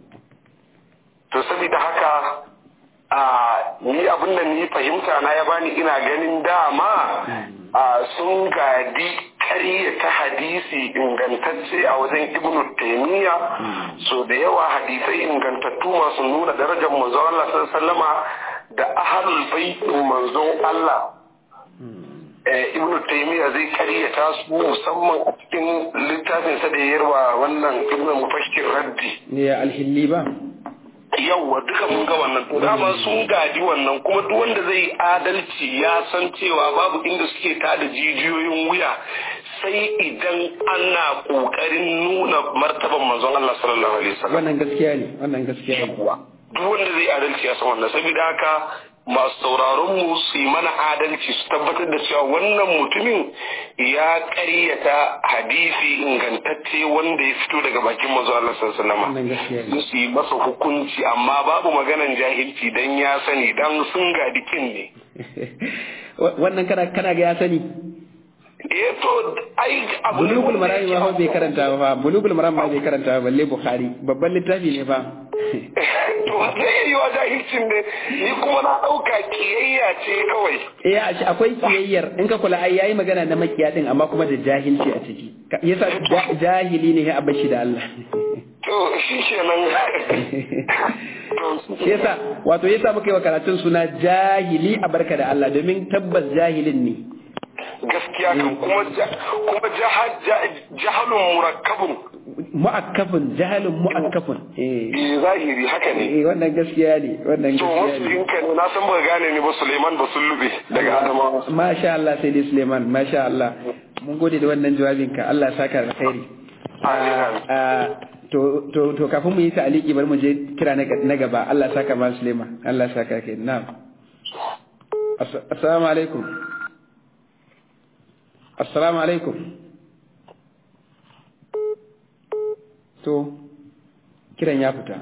to saboda haka a ni abin da ni fahimta na ya bani ina ganin dama a sun gadi karya ta hadisi ingantacce a wajen ibnu taimiyya so da yawa hadisai ingantattu masu nuna darajar manzon Allah sallallahu alaihi wasallama da ahlul baitin manzon Allah eh, ibnu taymiya zai karyata su musamman a cikin littafinsa da ya yarwa wannan ibnu mufashkir raddi ne ya alhilli ba yauwa duka mun ga wannan to dama sun gaji wannan kuma duk wanda zai yi adalci ya san cewa babu inda suke tada jijiyoyin wuya sai idan ana kokarin nuna martaban manzon Allah sallallahu alaihi wasallam wannan gaskiya ne wannan gaskiya ne duk wanda zai adalci ya san wannan saboda haka masu sauraron mu su yi mana adalci su tabbatar da cewa wannan mutumin ya ƙaryata hadisi ingantacce wanda ya fito daga bakin manzo Allah sallallahu alaihi wannan gaskiya ne wasallam su yi masa hukunci amma babu maganan jahilci dan ya sani dan sun gadi kin ne wannan kana kana ga ya sani eh to ai abu ne bulugul wanda marami yake ma bai karanta ba fa bulugul marami ma bai karanta ba balle bukhari babban littafi ne fa to zai iya yi wa jahilcin ne ni kuma na ɗauka kiyayya ce kawai eh a shi akwai kiyayyar in ka kula ai yayi magana na makiya din amma kuma da jahilci a ciki Ka- yasa ja- jahili ne ya abashi da Allah to shi kenan to shi yasa wato yasa muka yi wa karatun suna jahili a barka da Allah domin tabbas jahilin ne gaskiya kan kuma ja- kuma jaha- ja- jahalun murakkabun mu'akkafun jahalun mu'akkafun eh eh zahiri haka ne eh wannan gaskiya ne wannan to gaskiya wasu ne yinka ne na san ba gane ni ba Suleiman ba sun lube daga Adamawa Masha Allah sai dai Suleiman, Masha Allah. Mun gode da wannan jawabinka, Allah ya saka da khairi. Amin. Ah, to to to kafin mu yi ta'aliki bari mu je kira na na gaba. Allah ya saka ma Suleiman. Allah ya saka kai. Na'am. As- Assalamu alaikum. Assalamu alaikum. To kiran ya fita.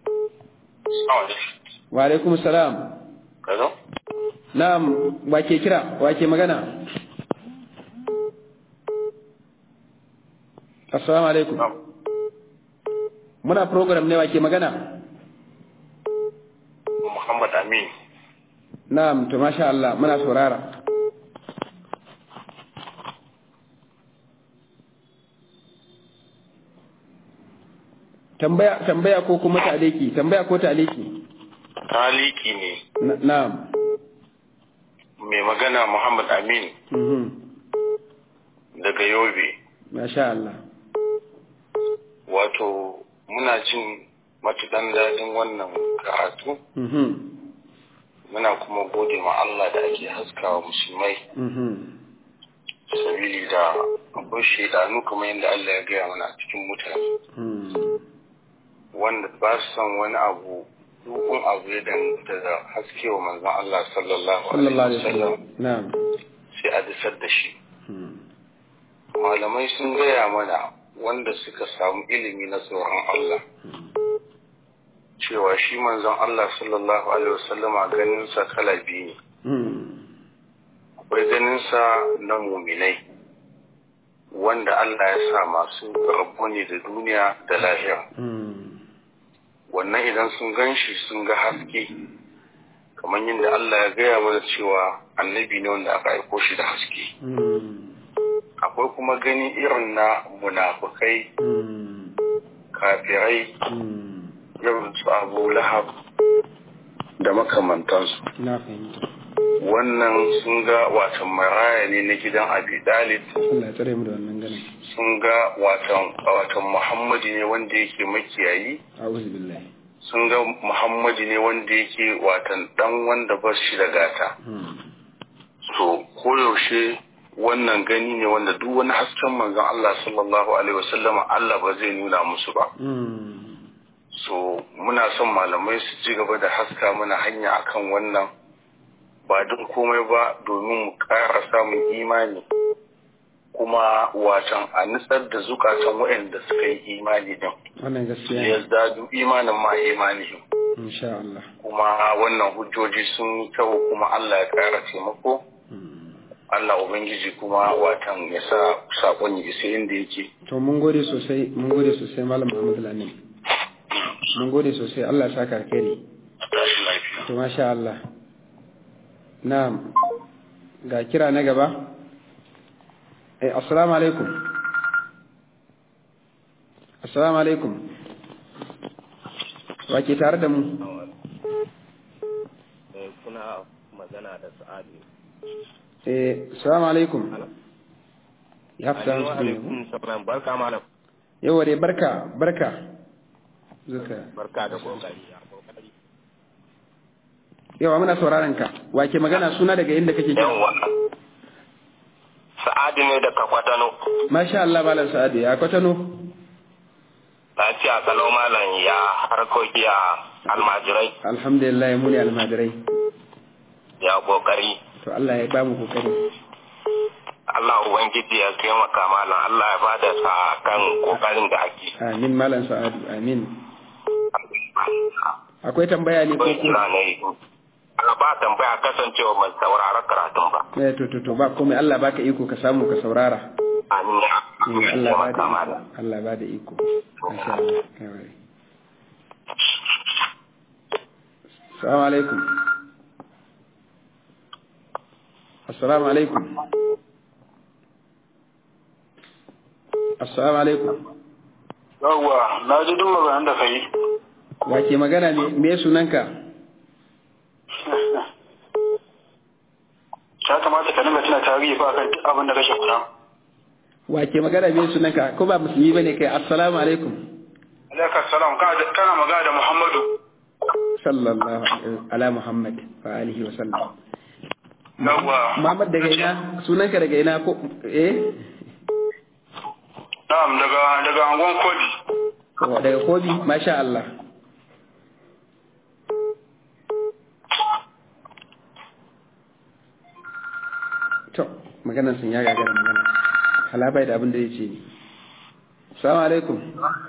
Wa alaikum salam. Hello? Na'am, wa ke kira? Wa ke magana? Assalamu alaikum. Muna program ne wa ke magana? Muhammad Amin Na'am, to masha Allah, muna saurara. Tambaya tambaya ko kuma ta'aliki, tambaya ko ta'aliki. taliki ne Na- Na'am. mai magana Muhammad Amin Mhm. daga Yobe Masha Allah. wato muna jin matuɗan daɗin wannan karatu Mhm. muna kuma gode ma Allah da ake haskawa musulmai Mhm. sabili da akwai shaidanu kamar yadda Allah ya gaya mana a cikin mutane Mhm. wanda ba su son wani abu dukun abu ya danganta da haske wa manzon Allah sallallahu Sallallahu alaihi alaihi wasallam wasallam. Na'am. sai a disar da shi Mhm. malamai sun gaya mana wanda suka samu ilimi na tsoron Allah cewa shi manzon Allah sallallahu alaihi wasallama ganinsa kala biyu ne akwai ganinsa na muminai wanda Allah ya sa masu rabu ne da duniya da lahira wannan idan sun gan shi sun ga haske kamar yadda Allah ya gaya mana cewa annabi ne wanda aka aiko shi da haske akwai kuma gani irin na munafukai kafirai irin su abu lahab da makamantansu na fahimta wannan sun ga watan maraya ne na gidan abi dalib Allah ya tsare mu da wannan ganin sun ga watan watan muhammadu ne wanda yake makiyayi a'udhu billahi sun ga muhammadu ne wanda yake watan dan wanda ba shi da gata so koyaushe wannan gani ne wanda duk wani hasken manzon Allah sallallahu alaihi wasallama Allah ba zai nuna musu ba so muna son malamai su ci gaba da haska mana hanya akan wannan ba don komai ba domin mu ƙara samun imani kuma watan a nutsar da zukatan waɗanda suka yi imani din wannan gaskiya ya ne zadu imanin ma imanihim insha Allah kuma wannan hujjoji sun yi kyau kuma Allah ya ƙara taimako Allah Ubangiji kuma watan ya sa saƙon ya isa inda yake to mun gode sosai mun gode sosai malam Muhammad Lamin mun gode sosai Allah ya saka alkhairi tashi lafiya to masha Allah na'am ga kira na gaba eh assalamu alaikum assalamu alaikum wa ke tare da mu Eh, kuna magana da sa'adu eh assalamu alaikum ya fita Alaikum musu alaikum salam barka malam yawa dai barka barka zuka barka da kokari ya kokari yawa muna sauraron ka wa ke magana suna daga inda kake kira yawa sa'adu ne daga kwatano masha Allah malam sa'adu ya kwatano lafiya kalau malam ya harkoki a almajirai alhamdulillah mu ne almajirai ya kokari to Allah ya ba mu kokari Allah ubangiji ya taimaka malam Allah ya bada sa kan kokarin da ake amin malam sa'adu amin akwai tambaya ne ko Akwai ko kira ne a ba tambaya kasancewa ban saurara karatun ba eh to to to ba komai Allah baka iko ka samu ka saurara amin ya eh Allah ba da taimaka iko malam Allah ba da iko masha Allah yawa Assalamu alaikum Assalamu alaikum Assalamu alaikum yawwa na ji duk maganan da ka yi wa ke magana ne me sunanka ya kamata ka dinga tuna tarihi ba kan duk abin da kake faɗa wa ke magana me sunanka ko ba musulmi bane kai assalamu alaikum alaikum salam kana magana da muhammadu sallallahu alaihi ala muhammad wa alihi wa sallam yawwa muhammad daga ina sunanka daga ina ko eh na'am daga daga angon kodi Wa daga kobi masha Allah to maganar sun ya gagara magana halabai da abin da ya ce ne salamu alaikum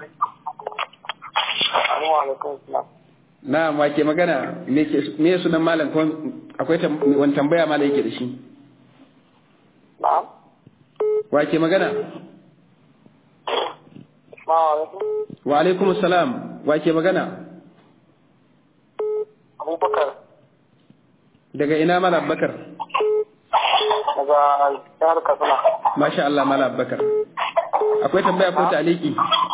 na ma ke magana me ke- me sunan malam ko akwai tam- wani tambaya malam yake da shi wa ke magana wa alaikum salam wa ke magana abubakar daga ina malam bakar daga jihar katsina masha Allah malam bakar akwai tambaya ko taliki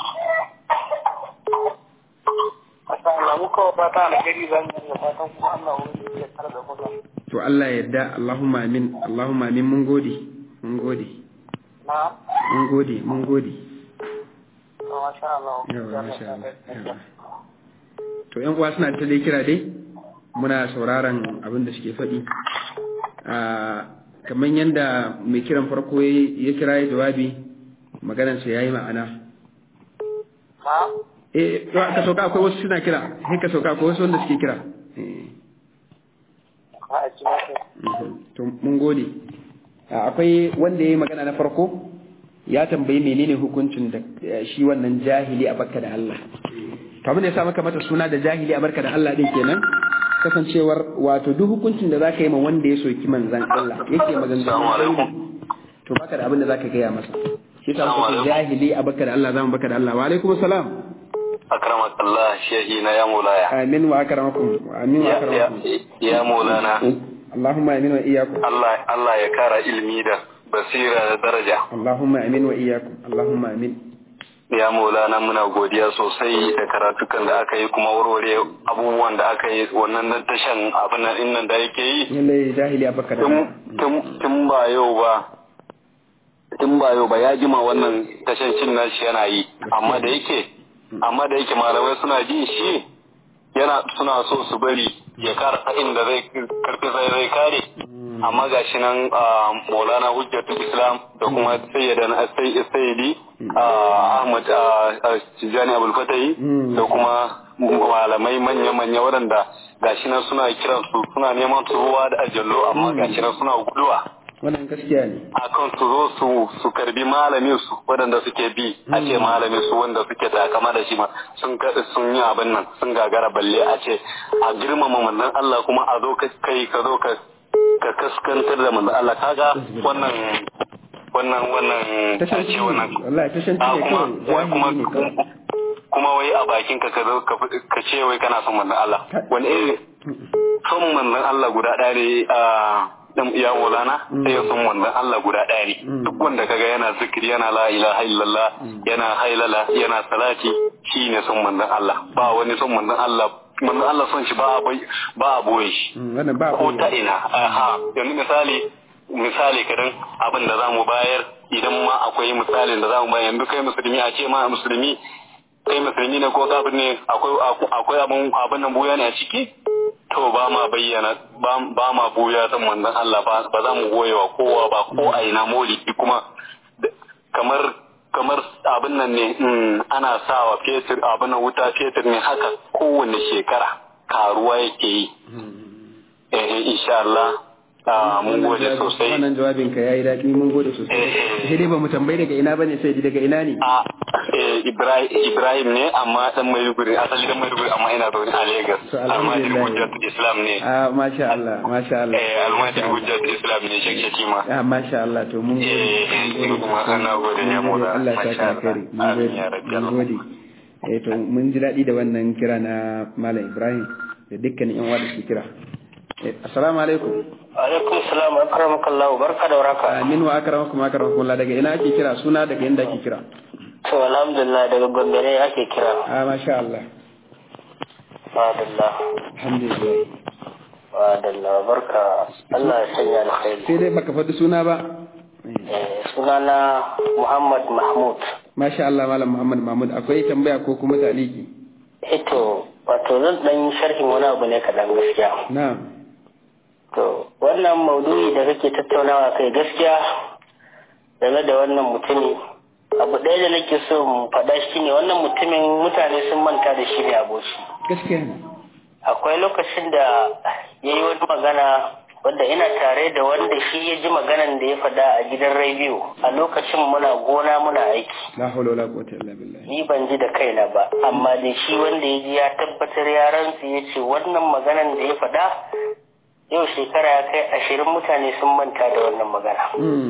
masha Allah muka fata alheri zan yi da fatan kuma Allah wani ya tare da kuma to Allah ya yarda Allahumma amin Allahumma amin mun gode mun gode na mun gode mun gode masha Allah yawa masha Allah yawa to yan uwa suna ta dai kira dai muna sauraron abin da suke faɗi a kamar yadda mai kiran farko ya kira ya jawabi maganarsa ya yi ma'ana na eh to ka sauka akwai wasu suna kira sai ka sauka akwai wasu wanda suke kira eh ka a ji masu Mhm. to mun gode A, akwai wanda ya yi magana na farko ya tambayi menene hukuncin da eh, shi wannan jahili a bakka da Allah to abin da ya sa maka mata suna da jahili a barka da Allah din kenan kasancewar wato duk hukuncin da zaka yi ma wanda ya soki manzan Allah yake maganganu to baka da abin da zaka gaya masa shi ta muka jahili a barka da Allah zamu barka da Allah wa alaikum salam akramak Allah shehi na ya mulaya amin wa akramakum amin wa akramakum ya mulana Allahumma amin wa iyyakum Allah Allah ya kara ilmi da basira da daraja Allahumma amin wa iyyakum Allahumma amin ya maulana muna godiya sosai da karatukan da aka yi kuma warware abubuwan da aka yi wannan na tashan abin nan nan da yake yi lalle jahili abaka da tun ba yau ba tun ba yau ba ya jima wannan tashan cin nashi yana yi amma da yake amma da yake malamai suna jin shi yana suna so su bari ya kara inda zai karfi sai zai kare amma ga shi nan maulana hujjatul islam da kuma sayyidan sayyidi ahmad tijani abul fatahi da kuma malamai manya-manya waɗanda ga shi nan suna kiran su suna neman su ruwa da ajallo amma ga shi nan suna guduwa wannan gaskiya ne akan su zo su su karbi malamin su waɗanda suke bi a ce malamin su wanda suke takama da shi ma sun sun yi abin nan sun gagara balle a ce a girmama manzon Allah kuma a zo kai ka zo ka ka kaskantar da manzo Allah kaga wannan wannan wannan tashanci wannan wallahi tashanci ne kuma wai kuma ne kawai kuma wai a bakin ka ka zo ka ce wai kana son manzo Allah wani irin son manzo Allah guda ɗaya ne a dan iya wulana sai son manzo Allah guda ɗaya ne duk wanda kaga yana zikiri yana la ilaha illallah yana hailala yana salati shine son manzo Allah ba wani son manzo Allah manzo Allah son shi ba a ba a boye shi wannan ba ko ta ina aha yanzu misali misali kadan abin da zamu bayar idan ma akwai misalin da zamu bayar yanzu kai musulmi a ce ma musulmi kai musulmi ne ko kafir ne akwai akwai abin abin nan buya ne a ciki to ba ma bayyana ba ma buya san manzon Allah ba ba za mu goyewa kowa ba ko a ina maulidi kuma kamar kamar abin nan ne ana sawa fetur abin nan wuta fetur ne haka kowane shekara karuwa yake yi eh insha Allah mun gode sosai wannan jawabin ka yayi daɗi mun gode sosai sai dai ba mu tambayi daga ina bane sai daga ina ne a Ibrahim Ibrahim ne amma dan Maiduguri asali dan Maiduguri amma ina zaune a Lagos almajiri hujjat Islam ne a masha Allah masha Allah eh almajiri hujjat Islam ne shek shetima a masha Allah to mun gode eh kuma ana gode ne mu da Allah ya saka kare mun gode mun gode eh to mun ji daɗi da wannan kira na Malam Ibrahim da dukkanin yan wada su kira assalamu alaikum alaikum salam akramakallah barka da waraka amin wa akramakum akramakum Allah daga ina ake kira suna daga inda ake kira to alhamdulillah daga gombe ne ake kira a masha Allah madallah alhamdulillah madallah barka Allah ya sanya alkhairi sai dai baka faɗi suna ba sunana Muhammad Mahmud masha Allah malam Muhammad Mahmud akwai tambaya ko kuma taliki ito wato zan dan sharhin wani abu ne kaɗan gaskiya na'am To, wannan maudu'i da kake tattaunawa kai gaskiya game da wannan mutumi, abu ɗaya da nake so mu faɗa shi ne wannan mutumin mutane sun manta da shi ne aboki. gaskiya ne Akwai lokacin da ya yi wani magana wanda ina tare da wanda shi ya ji maganan da ya faɗa a gidan rediyo a lokacin muna gona muna aiki. la hawla wala quwwata illa billah Ni ban ji da kaina ba, amma da shi wanda ya ji ya tabbatar ya rantsu ya ce wannan maganan da ya faɗa yau shekara ya kai ashirin mutane sun manta da wannan magana.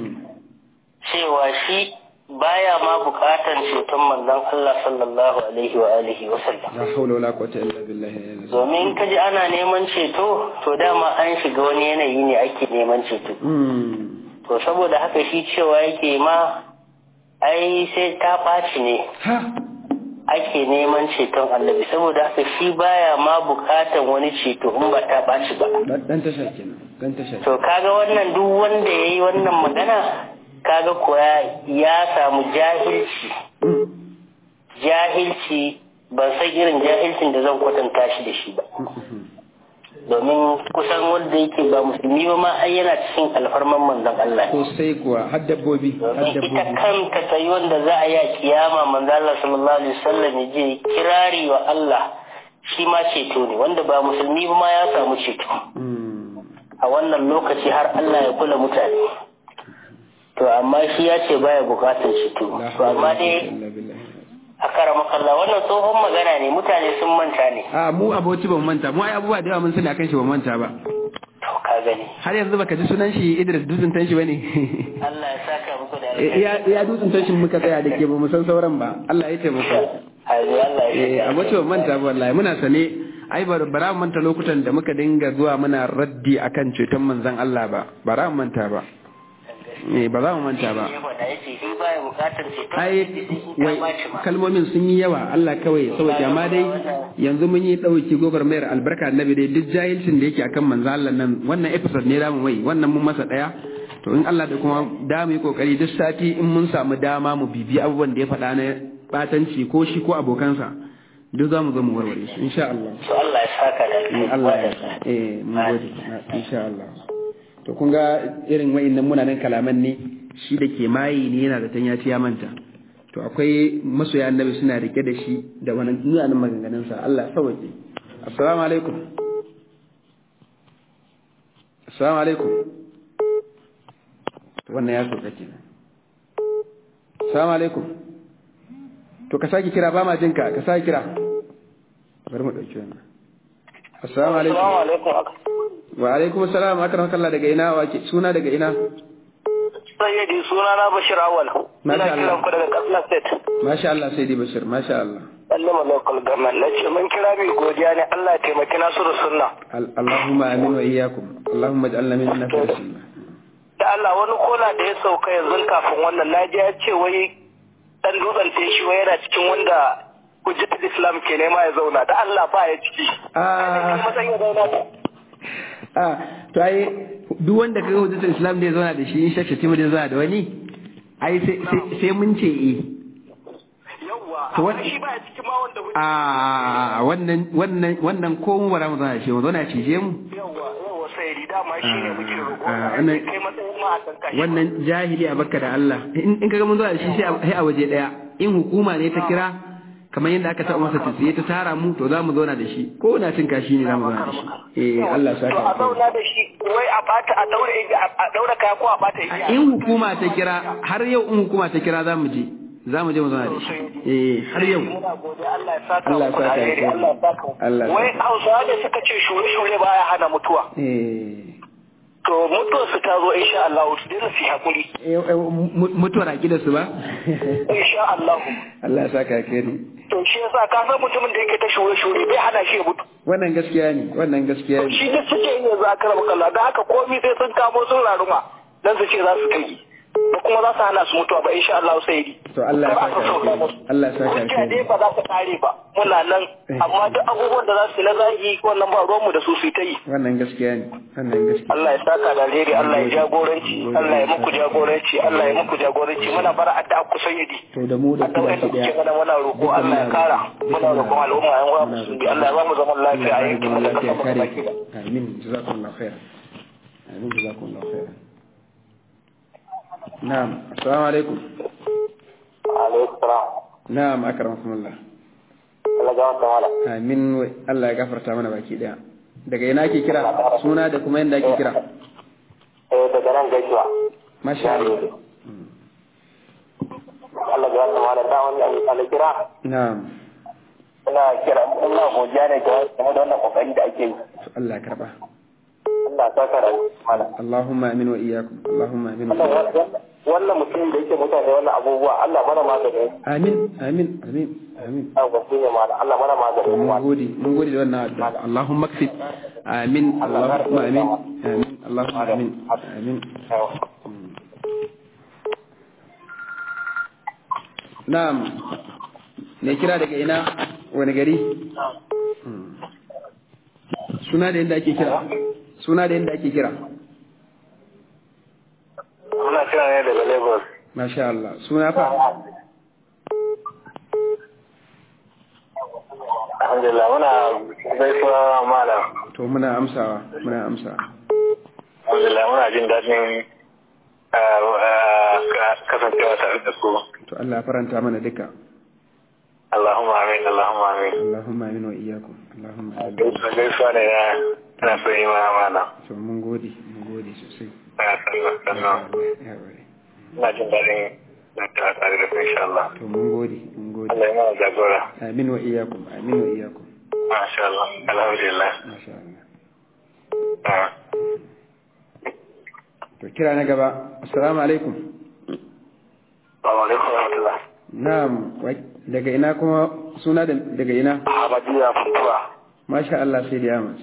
Cewa shi baya ma bukatan ceton manzon Allah sallallahu alaihi wa alihi wa sallam. la hawla wala quwwata illa billah Domin ka ji ana neman ceto, to dama an shiga wani yanayi ne ake neman ceto. To saboda haka shi cewa yake ma ai sai ta ɓaci ne ha ake neman ceton annabi saboda haka shi baya ma bukatan wani ceto in ba ta ɓaci ba. dan dan tasha kenan dan tasha To kaga wannan duk wanda ya yi wannan magana kaga kuwa ya samu jahilci. Jahilci ban san irin jahilcin da zan kwatanta shi da shi ba. Domin kusan wanda yake ba musulmi ba ma ai yana cikin alfarman manzon Allah. ko sai kuwa har dabbobi har Domin ita dabbobi kanta sai wanda za a yi a kiyama manzon Allah sallallahu alaihi wasallam ya je kirari wa Allah shi ma ceto ne wanda ba musulmi ba ma ya samu ceto. Mm. a wannan lokaci har Allah ya kula mutane. To amma shi ya ce baya bukatar ceto. la To hawla amma wala quwwata dai illa billah a karamakalla wannan tsohon magana ne mutane sun manta ne a mu aboci ba mu manta mu ai abubuwa da yawa mun sani akan shi ba mu manta ba to ka gani har yanzu baka ji sunan shi Idris Dutsen Tanshi bane Allah ya saka muku da ya ya Dutsen Tanshin muka tsaya da ke ba mu san sauran ba Allah ya taimaka Haji Allah ya eh aboci ba mu manta ba wallahi muna sane ai ba bara mu manta lokutan da muka dinga zuwa muna raddi akan ceton manzon Allah ba bara mu manta ba eh ba za mu manta ba ya faɗa yace shi baya bukatar ceton ai in wai ka baci ma kalmomin sun yi yawa Allah kawai saboda amma dai yanzu mun yi dauki gobar mayar albarka annabi dai duk jahilcin da yake akan manzo Allah nan wannan episode ne zamu mai wannan mun masa daya to in Allah da kuma da mu yi kokari duk sati in mun samu dama mu bibi abubuwan da ya faɗa na batanci ko shi ko abokansa duk za mu zo mu warware su insha Allah to Allah ya saka da in Allah ya eh mun gode insha Allah to kun ga irin wa'annan munanan kalaman ne shi da ke mayi ne yana da tanya ya manta to akwai masoya annabi suna rike da shi da wannan munanan maganganun sa Allah sauke assalamu alaikum assalamu alaikum to wannan ya sauka kenan assalamu alaikum to ka saki kira ba ma jinka ka saki kira bari mu dauki wannan assalamu alaikum Assalamu alaikum wa alaikum assalam akram kallah daga ina wake suna daga ina sayyidi suna na Bashir Awal Masha ina kiran Allah. ku daga Katsina State masha Allah sai dai bashir masha Allah Sallama local government na ce mun kira mai godiya ne Allah ya taimaki Nasiru Sunna Al- Allahumma amin wa iyyakum Allahumma ij'alna min nafsi sunna da Allah wani kola da ya sauka yanzu kafin wannan na ji ya ce wai dan dutsen shi wai yana cikin wanda hujjatul Islam ke nema ya zauna da Allah ba ya ciki ah matsayin ya zauna da ah to ai duk wanda kaga hujjatul islam da ya zauna da shi in shakka timu da zauna da wani ai sai sai- sai mun ce eh yawwa To amma what- shi ba ya cikin ma wanda hujja a wannan wannan wannan ko mu bara mu zauna da shi mu zauna cije mu yawwa yawwa sai rida ma shi ne muke roƙo Ah, ah, wannan- kai matsayin ma a san kashi wannan jahili a bakka da Allah in in kaga mun zo da shi sai a- sai a waje daya in hukuma ne ta kira kamar yadda aka taɓa masa tsiye ta tara mu to za mu zauna da shi ko na cin kashi ne za mu zauna da shi eh Allah ya to a saka zauna da shi wai a bata a daure igiya a daura kaya ko a bata igiya in hukuma ta kira har yau in hukuma ta kira za mu je za mu je mu zauna da shi eh har yau muna godiya Allah ya saka Allah ya muku da saka alheri alheri. Allah ya saka muku. Allah ya wai saka. Hausawa da suka ce shure-shure baya hana mutuwa eh to mutuwar su ta zo insha Allah su dena su yi hakuri eh, eh, mu- mutuwar da su ba insha Allah Allah ya saka alheri to shi yasa ka san mutumin da yake ta shure-shure bai hana shi ya mutu wannan gaskiya ne wannan gaskiya ne shi da suke yin yanzu a karama kalla da haka komai sai sun kamo sun raruma dan su ce za su kai ba kuma za su hana su mutuwa ba insha Allah sai yi to Allah ya saka alheri Allah ya saka Hujja dai alheri ba za ta kare ba muna nan amma duk abubuwan da za su yi na zagi wannan ba ruwanmu da su su yi ta yi wannan gaskiya ne wannan gaskiya Allah ya saka da alheri Allah ya jagoranci Allah ya muku jagoranci Allah ya muku jagoranci muna bara addu'a ku sayyidi to da mu da addu'a kuma da ki kuke daya mana muna roƙo Allah ya kara muna roƙon al'umma yan uwa musulmi Allah ya ba mu zaman lafiya a Allah ya yankin zama mu da lafiya kasar mu kare baki ki ɗaya. amin jazakumullahu khair amin jazakumullahu khair na'am assalamu alaikum Alaikum salam. na'am akramakumullah Allah ya wata mala. amin wa- Allah ya gafarta mana baki daya daga ina ake kira suna da kuma yanda ake kira Eh daga nan gaisuwa. masha Allah Allah ya wata mala da wannan alkira. na'am Ina kira ina godiya ne ga game da wannan kokari da ake yi. to Allah ya karba Allah ya saka da mala. Allahumma amin wa iyyakum Allahumma amin wa iyyakum wannan mutum da yake mutane wannan abubuwa Allah mana magani amin amin amin amin a wasu ne mana Allah mana magani mun gode mun gode da wannan addu'a Allahumma kfit amin Allahumma amin amin Allahumma amin amin na'am ne kira daga ina wani gari Hmm. suna da yadda ake kira suna da yadda ake kira muna kira ne daga Lagos masha Allah suna fa alhamdulillah muna gaisuwa malam to muna amsawa muna amsawa alhamdulillah muna jin daɗin kasancewa tare da su to Allah ya faranta mana duka Allahumma amin Allahumma amin Allahumma amin wa iyyakum Allahumma amin gaisuwa ne na na so yi ma malam to mun gode mun gode sosai na sannan sannan ya bare ina jin daɗin na tare da su insha Allah to mun gode mun gode gode Allah ya mana jagora amin wa iyakum amin wa iyakum masha Allah alhamdulillah masha Allah Ah. to kira na gaba assalamu alaikum Assalamu alaikum wa rahmatullah na'am wa- daga ina kuma suna da- daga ina Ahmadiyya Funtuwa masha Allah sai da yamas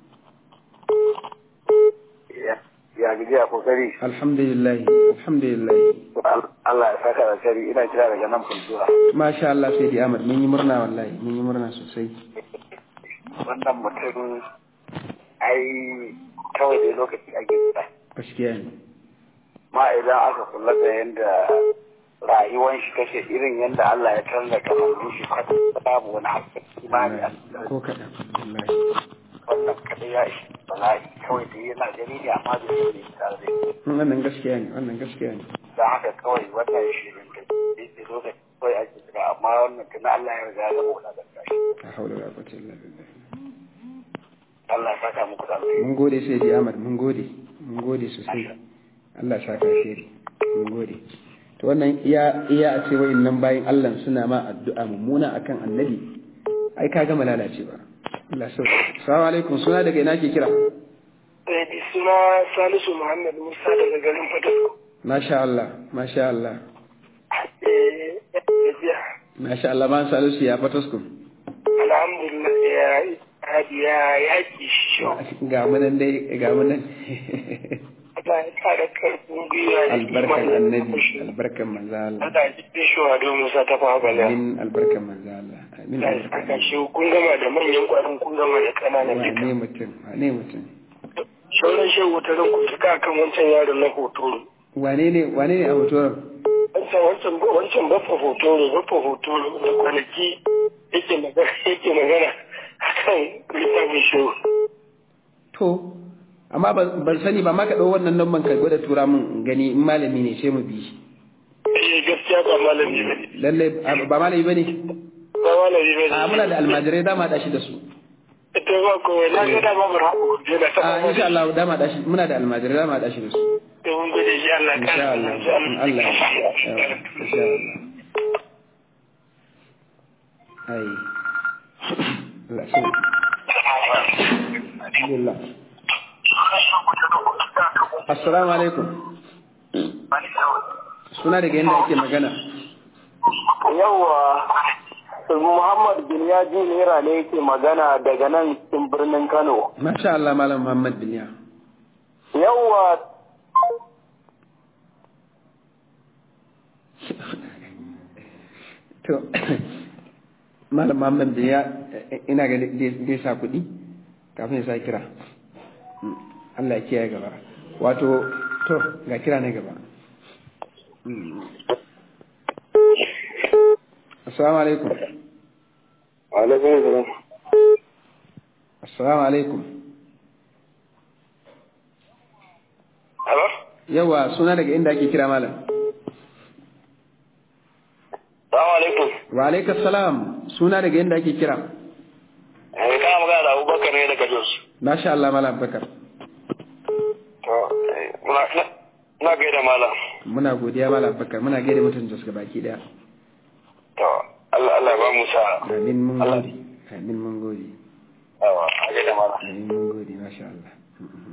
ya ya gaji a kokari alhamdulillah alhamdulillah Allah ya saka da shari ina kira daga nan Funtuwa masha Allah sai da yamas mun yi murna wallahi mun yi murna sosai wannan mutum ai kawai dai lokaci ake kira gaskiya ne ma idan aka kula da yadda rayuwan shi kashe irin yadda Allah ya canza kamannin shi kwata babu wani hakkin imani a cikin ko kaɗan wallahi wannan kadai ya ishi bala'i kawai da yana gani ne amma da shi ne tare da shi wannan gaskiya ne wannan gaskiya ne don haka kawai wannan shirin da yake lokaci kawai ake kira amma wannan tuna Allah ya riga ya zama wani gaskiya la haula wala quwwata illa billah Allah ya saka muku da alheri mun gode sai da Ahmad mun gode mun gode sosai Allah ya saka shiri mun gode to wannan iya iya a ce nan bayin Allah suna ma addu'a mummuna akan annabi ai ka gama lalacewa Allah sau assalamu alaikum suna daga ina ke kira da suna Salisu Muhammad Musa daga garin Fatasko. masha Allah masha Allah Eh, gajiya. masha Allah ban salisu ya fataskun Alhamdulillah ya yi ya yaki shi. ga mu nan dai ga mu nan Allah ya kara karfin gwiwa da albarkan imanin annabi mushi. albarkan manzo Allah Allah ya ji shi wa don Musa ta fa bala. amin albarkan manzo Allah amin Allah ya albarkan saka shi kun gama da manyan kwarin kun gama da kananan duka. wane mutum wane mutum Sauran shehu ta ran ku tuka kan wancan yaron na hotoro. wane ne wane ne a hoton Wancan wancan wancan baffa hotoro baffa hotoro da kwanaki yake magana yake magana akan littafin shehu. to amma ban ban sani ba ma ka ɗau wannan nan ka gwada tura min in gani in malami ne sai mu bi shi Eh gaskiya ba malami ba ne. lalle ba malami bane Ba malami ba ne. a muna da almajirai dama da shi da su Ita ba kowai na ga dama bar haɓu je na a taɓa insha Allah dama da shi muna da almajirai dama da shi da su Da mun gode shi Allah ka insha Allah in Allah ya yawa, insha Allah ai Allah so alhamdulillah assalamu alaikum suna daga yadda ake magana Yawwa Muhammad bin Yaji Naira ne yake magana daga nan cikin birnin Kano. masha Allah malam Muhammad Biliya Yawwa to malam Muhammad Biliya ina ga zai sa kuɗi kafin ya sa kira Mm, Allah ya kiyaye gaba wato to ga kira na gaba Mm. assalamu alaikum Alaikum salam. assalamu alaikum Hello? yawa suna daga inda ake kira malam Salamu alaikum. wa alaikas salam suna daga inda ake kira Eh kana magana da Abubakar ne daga Jos. masha Allah malam bakar To eh, muna na gaida malam. muna godiya malam bakar muna gaida mutum jos baki daya To Allah Allah ya ba mu sa. amin mun gode amin mun gode Yawa, a gaida malam. amin mun gode masha Allah Mhm.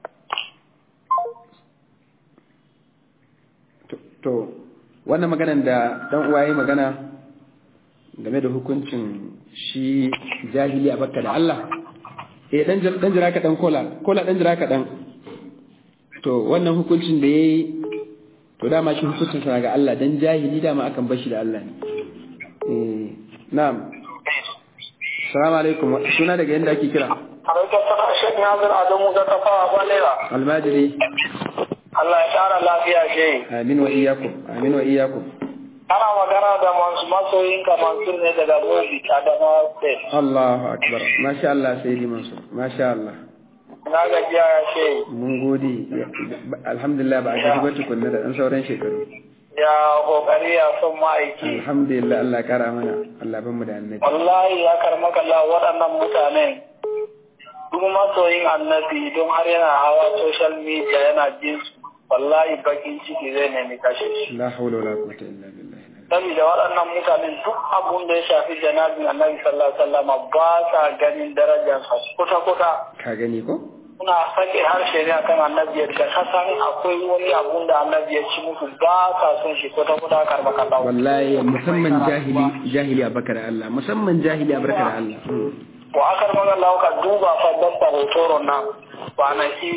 To- to wannan maganan da dan uwa yayi magana game da hukuncin shi jahili a bakka da Allah eh dan jira dan jira ka dan kola kola dan jira ka dan to wannan hukuncin da yayi to dama shi hukuncin sa ga Allah dan jahili dama akan bar shi da Allah ne eh na'am assalamu alaikum suna daga yanda ake kira Alaikum salam Sheikh Nazir Adamu ga kafa Balera. almajiri Allah ya ƙara lafiya shi. amin wa iyyakum amin wa iyyakum Ana magana da masu masoyinka Mansur ne daga Bobi Adamawa State. Allahu akbar masha Allah sayyidi Mansur masha Allah Na gajiya ya ce mun gode alhamdulillah ba a gaji ba tukunna da dan sauran shekaru ya kokari ya son ma'aiki. alhamdulillah Allah ya kara mana Allah ban mu da annabi Wallahi ya karmaka Allah waɗannan mutanen duk masoyin annabi don har yana hawa social media yana jin su wallahi bakin ciki zai nemi kashe shi. la hawla wala quwwata illa billah saboda waɗannan mutanen duk abun da ya shafi janabin annabi sallallahu alaihi wasallam ba sa ganin darajarsa kuta kuta ka gani ko suna sake harshe ne akan annabi da ka san akwai wani abun da annabi ya ci musu ba sa son shi kuta kuta karba kallahu wallahi musamman jahili jahili a bakar Allah musamman jahili a barkar Allah to akar magana ka duba fa dabba hotoron nan kwanaki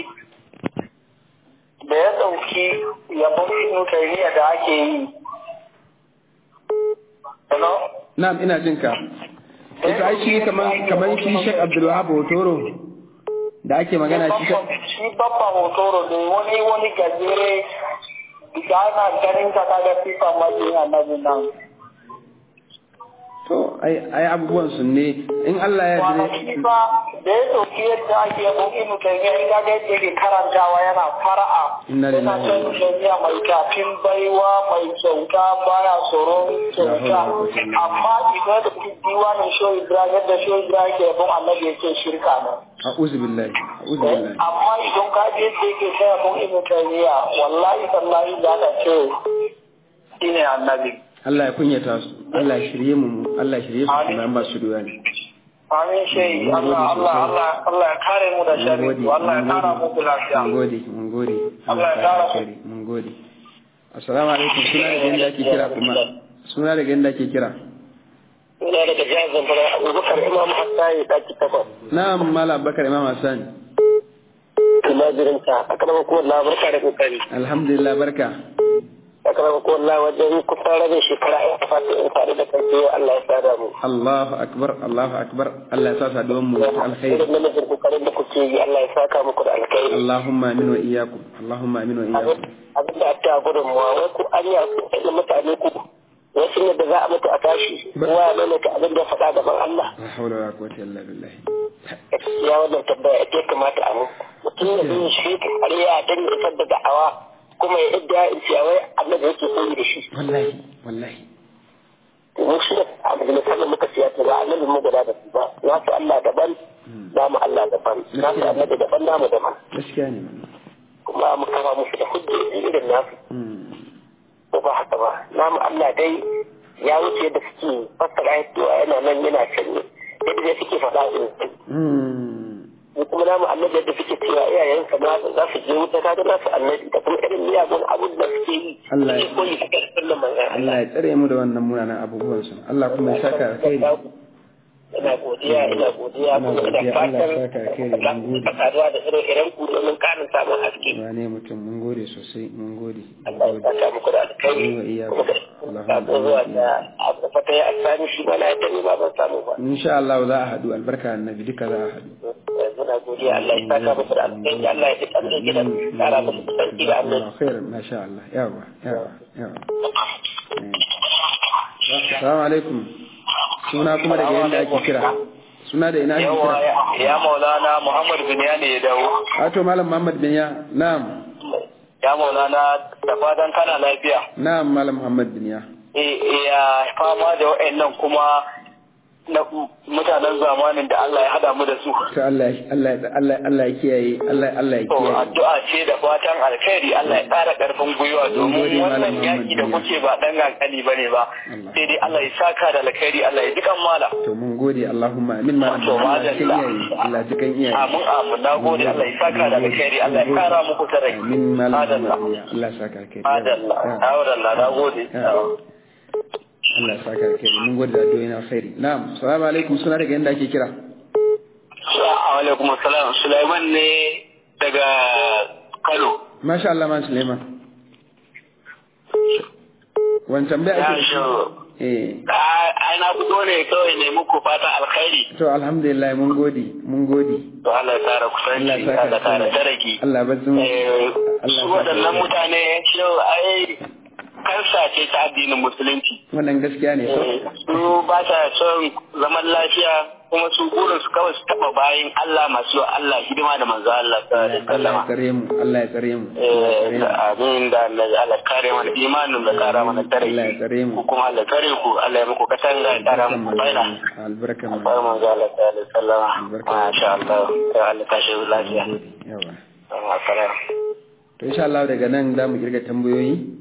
da ya ɗauki yabon ibnu taymiya da ake yi Hello? na'am ina jin ka ita ai shi kaman kaman shi Sheikh Abdul Wahab Hotoro da ake magana shi shi babba hotoro ne wani wani gajere da ana ganin ka kaga sifa majin annabi nan to ai ai abubuwan su ne in Allah ya kwanaki yarda fa da ya ɗauki yadda ake yabon ibnu taymiya in kaga yadda yake karantawa yana fara'a Inna yana lillahi son taymiya mai kafin baiwa mai kyauta baya tsoron kyauta amma idan da diwanin shoyi ibrahim yadda shoyi ibrahim ke yabon annabi yake shirka ne a'udhu billahi a'udhu billahi amma idan ka je yadda yake taya mun ibn taymiya wallahi tallahi za ka ce shine annabi Allah ya kunyata su Allah ya shirye mu Allah ya shirye su kuma an ba su duwa ne amin shehi Allah Allah Allah Allah ya kare mu da sharri Allah ya kara mu lafiya mun gode mun gode Allah ya kara mu. kare mun gode assalamu alaikum suna daga inda ake kira kuma suna daga inda ake kira ina daga jihar Zamfara Abubakar Imam Hassan ya daki takwas na'am mala bakar imam hassan tumajirinka a karamar kuma labarka da kokari alhamdulillah barka a karamar kuma la wajen kusan rabin shekara a fata in faru da kan cewa Allah ya sada mu Allahu akbar Allahu akbar Allah ya sa saduwan mu ta alkhairi irin namijin kokarin da kuke yi Allah ya saka muku da alkhairi Allahumma amin wa iyyakum Allahumma amin wa iyyakum abin da aka gudunmuwa wai ku an yi da mutane ku wasu yadda za a mutu a tashi kowa ya maimaita abin da ya faɗa gaban Allah la hawla wala quwwata illa billah ya wannan tambaya ita ya kamata a mu mutum da zai shi har ya dan ya isar da da'awa kuma ya idda in ce wai annabi yake koyi da shi wallahi wallahi mu shi da abu da misalin muka siya ta ba annabi mu guda da su ba ya fi Allah daban namu Allah daban na fi annabi daban namu daban gaskiya ne wannan kuma mu kama musu da hujjoji irin nasu Mm. ko ba haka ba namu Allah dai ya wuce yadda suke fassara yadda yana nan yana can ne yadda dai suke faɗa din Mm. mu kuma namu annabi yadda suke cewa iyayensa ma za su je wuta kaga nasu annabi da kuma irin miyagun abun da suke yi Allah ya- suke koyi da ƙarfin nan manzon Allah ya tsare mu da wannan munanan abubuwan su Allah kuma ya saka alkhairi ina godiya ina godiya Ina kuma ina godiya, Allah fatan ya saka alkhairi, mun gode. a saduwa da irin irin ku domin ƙarin samun haske wane mutum mun gode sosai mun gode mun Allah ya gode saka muku da alkhairi Wa iyyakum. kuma Allahumma da sako zuwa amin. da abu da fata ya asani shi ba na yadda ni ba ban samu ba insha Allah za a haɗu albarka annabi duka za a haɗu yanzu na godiya Allah ya saka muku da alkhairi Allah ya duk abin gidan kara muku kusanci da Allah Allah khairan masha Allah yawa yawa yawa Assalamu alaikum suna kuma daga yanda ake kira suna da ina ake yawa kira ya maulana Muhammad bin Yani ya dawo Wato Malam Muhammad bin ya na'am ya maulana da fatan kana lafiya na'am Malam Muhammad bin ya eh ya fama da wa'annan kuma na mutanen zamanin da Allah ya hada mu da su to Allah Allah Allah Allah ya kiyaye Allah Allah ya To kiyaye addu'a ce da fatan alkhairi Allah ya ƙara ƙarfin gwiwa Mun gode, domin Malam wannan yaki da Muhammad kuke ba dan kankani bane ba Allah. sai dai Allah ya saka da alkhairi Allah ya dukan mala to mun gode Allahumma amin Malam To, Allah ya madalla. kiyaye Allah ya kan iyaye amin amin na gode Allah ya saka da alkhairi Allah ya kara muku tarai amin Malam adalla Muhammad bin ya Allah ya saka alkhairi adalla Ya. adalla na gode Ya. Allah ya saka alkhairi mun gode da addu'o'i na alkhairi na'am assalamu alaikum suna daga yanda ake kira alaikum assalam Sulaiman ne daga Kano Masha Allah man Suleiman wancan bai ake shi eh ai na fito ne kawai ne muku fata alkhairi to alhamdulillah mun gode mun gode to Allah ya kara Allah kusanci ya saka Allah ya kara alkhairi. daraki Allah ba zun Eh, Allah su ya saka waɗannan alkhairi. mutane yau ai kansa ce ta addinin musulunci wannan gaskiya ne so Eh, su ba ta son zaman lafiya kuma su burin su kawai su taɓa bayan Allah masu yi wa Allah hidima da manzo Allah sallallahu alaihi Allah ya wasallam tsare mu Allah ya tsare mu Allah ya Eh, tsare mu. amin da Allah Allah kare mana imanin da kara mana tare Allah ya tsare mu. ku kuma Allah kare ku Allah ya muku katanga ya kara Albarkan muku baina manzo albarkan Akwai manzo Allah sallallahu alaihi wasallam Albarka. masha Allah ya Allah tashi lafiya yawa Assalamu to insha Allah daga nan za mu kirga tambayoyi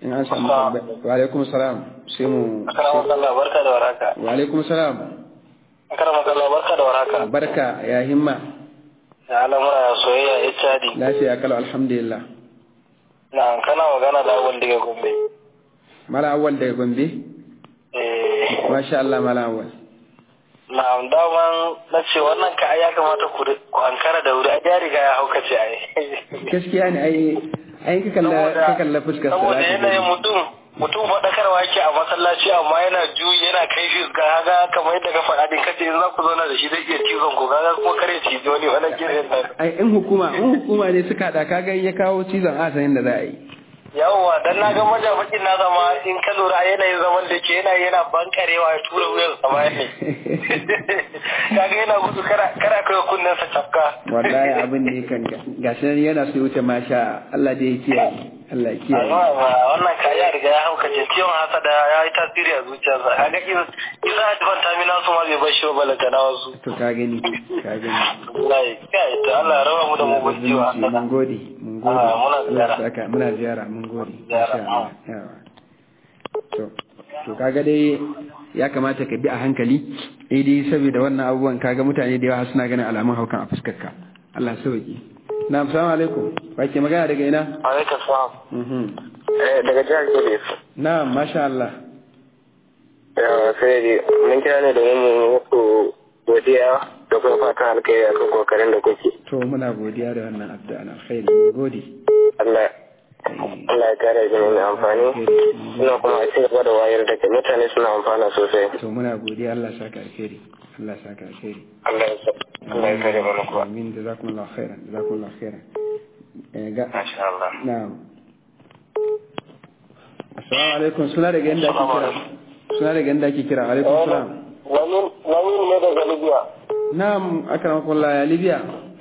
in an samu tambaya wa alaikum salam sai mu Akarama Allah barka da waraka. wa alaikum salam Akarama Allah barka da waraka. barka ya himma Ya al'amura ya soyayya ya cadi. lafiya kalau alhamdulillah Na kana magana da awal daga Gombe. mala awwal daga gombe Eh, masha Allah mala awwal na daman na ce wannan ka ai ya kamata ku ku ankara da wuri ai ya riga ya haukace ai. gaskiya ne ai ai ka kalla ka kalla fuskar sa saboda zaka yanayin gani. mutum mutum faɗakarwa yake a masallaci amma yana juyi yana kai shi ga haga kamar yadda ka faɗa din kace in za ku zauna da shi zai iya cizon ku kaga kuma kare cizo ne wannan kiran nan ai in hukuma in hukuma ne suka hada kaga in ya kawo cizon asanin da za a yi yawwa dan na ga majafakin na zama in ka lura a yanayin zaman da ke yana yana bankarewa ya tura wuyan sa baya ne kaga yana gudu kara kara kai kunnen sa cafka wallahi abin ne kan gashi nan yana so ya wuce masha Allah da ya kiyaye Allah ya kiyaye amma wannan ka ya riga ya haukace ciwon hasada ya yi tasiri a zuciyarsa kaga isa advan tamina su ma bai bar shi ba balanta na wasu to ka gani ka gani wallahi kai to Allah ya raba mu da mugun ciwo Zumunci, mun gode mun gode Ah, muna Allah ziyara. ya saka muna ziyara mun gode Ziyara, Masha Allah. Yawa. to to kaga dai ya kamata ka bi a hankali eh dai saboda wannan abubuwan kaga mutane da yawa suna ganin alamun haukan a fuskar ka Allah sauki na assalamu alaikum ba ke magana daga ina alaikum salam mhm daga jihar Kudus na masha Allah yawa sai dai mun kira ne domin mu muku godiya da kuma fatan alkhairi akan kokarin da kuke to muna godiya da wannan addu'a na alkhairi mun gode Allah Allah ya kare jini mai amfani suna kuma a cigaba da wayar da kai mutane suna amfana sosai to muna godiya Allah saka alkhairi Allah saka alkhairi Allah ya sa Allah ya kare mana kuwa amin jazakumullahu khairan jazakumullahu khairan eh ga masha Allah na'am assalamu alaikum suna daga yanda ake kira suna daga yanda ake kira alaikum salam wani wani ne daga Libya na'am akramakumullah ya libya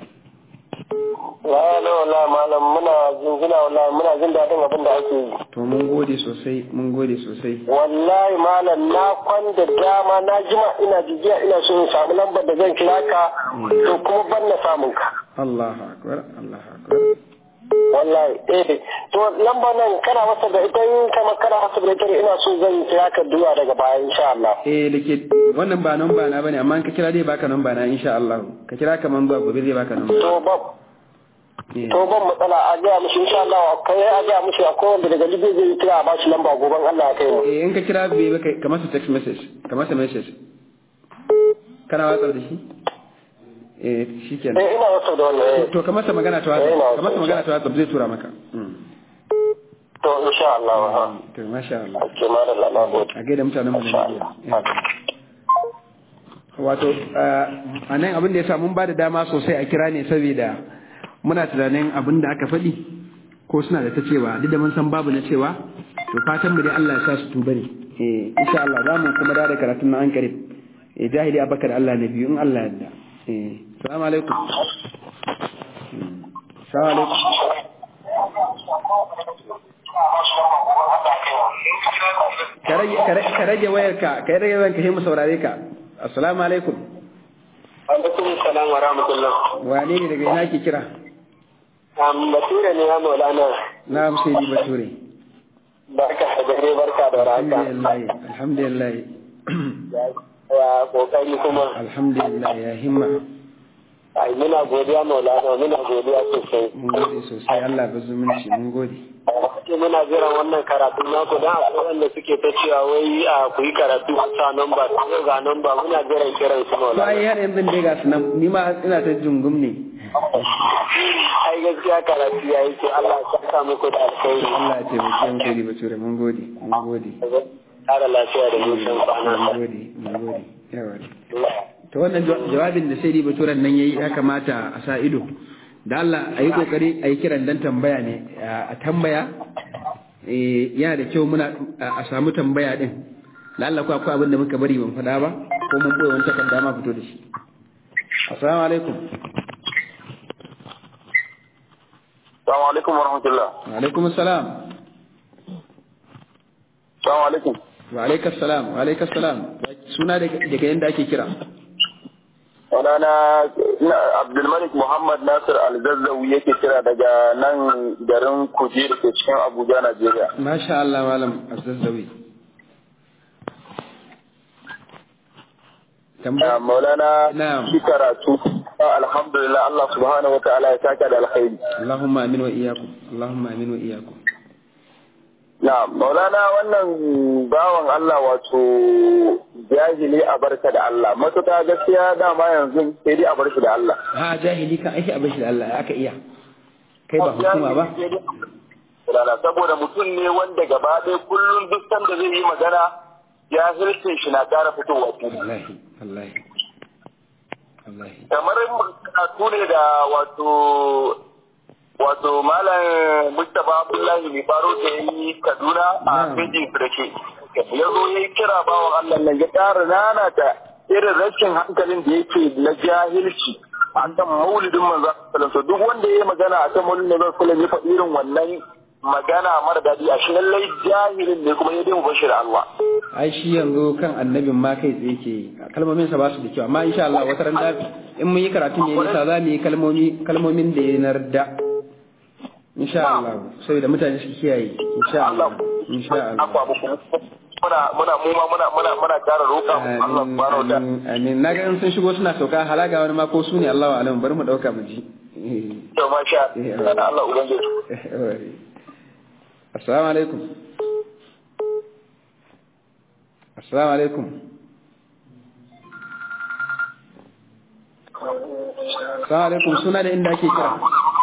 la la wala malam muna jingina wallahi muna jin daɗin abin da ake yi to mun gode sosai mun gode sosai wallahi malam na kwan da dama na jima ina jijiya ina so in samu lambar da zan kira ka to kuma ban na samun ka Allahu akbar Allahu akbar wallahi eh to lamba nan kana masa da ita in kama kana masa da ita ina so zan kira ka duwa daga baya insha Allah eh dake wannan ba number na bane amma in ka kira dai baka number na insha Allah ka kira kaman zuwa gobe zai baka number to ba Eh. to ban matsala a ga mishi insha Allah kai a ga mishi akwai wanda daga Libya zai kira a bashi lamba goban Allah ya kai mu eh in ka kira bai baka ka masa text message ka masa message kana watsar da shi eh shikenan eh ina wato da wannan eh to ka masa magana ta Eh, ina WhatsApp ka masa so, magana ta WhatsApp zai tura maka Mm. to insha Allah ha to masha Allah ake mara da na gode a gaida mutanen mu na Nigeria wato a nan abin da ya sa mun ba da dama sosai a kira ne saboda muna tunanin abin da aka faɗi ko suna da ta cewa duk da mun san babu na cewa to fatan mu dai Allah ya sa su tuba ne eh insha Allah za mu kuma da karatun na an karib eh jahili abakar Allah na biyu in Allah ya yarda eh assalamu alaikum Mm. assalamu alaikum ka rage ka rage- ka rage wayarka ka rage wayarka sai mu saurare ka assalamu alaikum alaikum salam wa rahmatullah wane ne daga ina ke kira am bature ne ya maulana na sai di bature barka da dare barka da raka alhamdulillah alhamdulillah ya kokari kuma alhamdulillah ya himma ai muna godiya maulana muna godiya sosai mun gode sosai Allah ba zumunci mun gode Ake muna jiran wannan karatu naku don akwai wanda suke ta cewa wai a ku yi karatu ku sa namba ko ga namba muna jiran kiran su to maulana ai har yanzu dai ga sunan ni ma ina ta jungum ne ai gaskiya karatu ya yi ce Allah ya saka muku da alkhairi Allah ya taimake mu kai bature mun gode mun gode kara lafiya da nisan kwana mun gode mun gode yawa to wannan jawa- jawabin da sai baturen nan yayi ya kamata a sa ido da Allah a yi kokari a yi kiran dan tambaya ne a tambaya eh yana da kyau muna a a samu tambaya din da Allah ko akwai abin da muka bari ban faɗa ba ko mun boye wani takarda ma fito da shi assalamu alaikum Assalamu alaikum wa rahmatullah. wa alaikum assalam Assalamu alaikum. wa alaikum assalam wa alaikum assalam suna daga daga yanda ake kira Sunana Abdulmalik Muhammad Nasir Alzazzawi yake kira daga nan garin Kuje da ke cikin Abuja, Najeriya. Masha Allah Malam Azazzawi. Maulana shi karatu alhamdulillah Allah subhanahu wa ta'ala ya saka da alkhairi. Allahumma amin wa iyakum. Allahumma amin wa iyakum. Na Maulana wannan bawan Allah wato jahili a barka da Allah matuƙa gaskiya dama yanzu sai dai a bar shi da Allah. Ha jahili kan aiki a bar shi da Allah aka iya. Kai ba hukuma ba. Saboda mutum ne wanda gaba ɗaya kullum duk sanda zai yi magana jahilcin shi na ƙara fitowa Wallahi, wallahi. Wallahi. Kamar karatu ne da wato wato malam Mustapha Abdullahi mai faro da yi Kaduna a Bejin Firake. Ya zo ya yi kira bawan Allah nan ya ƙara nanata irin rashin hankalin da yake na jahilci a kan maulidin manzo sallallahu duk wanda ya yi magana a kan maulidin manzo sallallahu ya faɗi irin wannan magana mara daɗi a shi lallai jahilin ne kuma ya dai mu bashi da Allah. Ai shi yanzu kan annabin ma kai tsaye ke kalmomin sa ba su da kyau amma insha Allah wata ran da in mun yi karatun ne nisa za mu yi kalmomi kalmomin da ya narda insha Allah saboda mutane su kiyaye insha Allah insha Allah muna muna mu ma muna muna muna kara roƙa Allah subhanahu wa ta'ala amin na ga sun shigo suna sauka halaga wani ma ko su ne Allahu alam bari mu dauka mu ji to masha Allah ubangiji assalamu alaikum assalamu alaikum assalamu alaikum suna da inda ake kira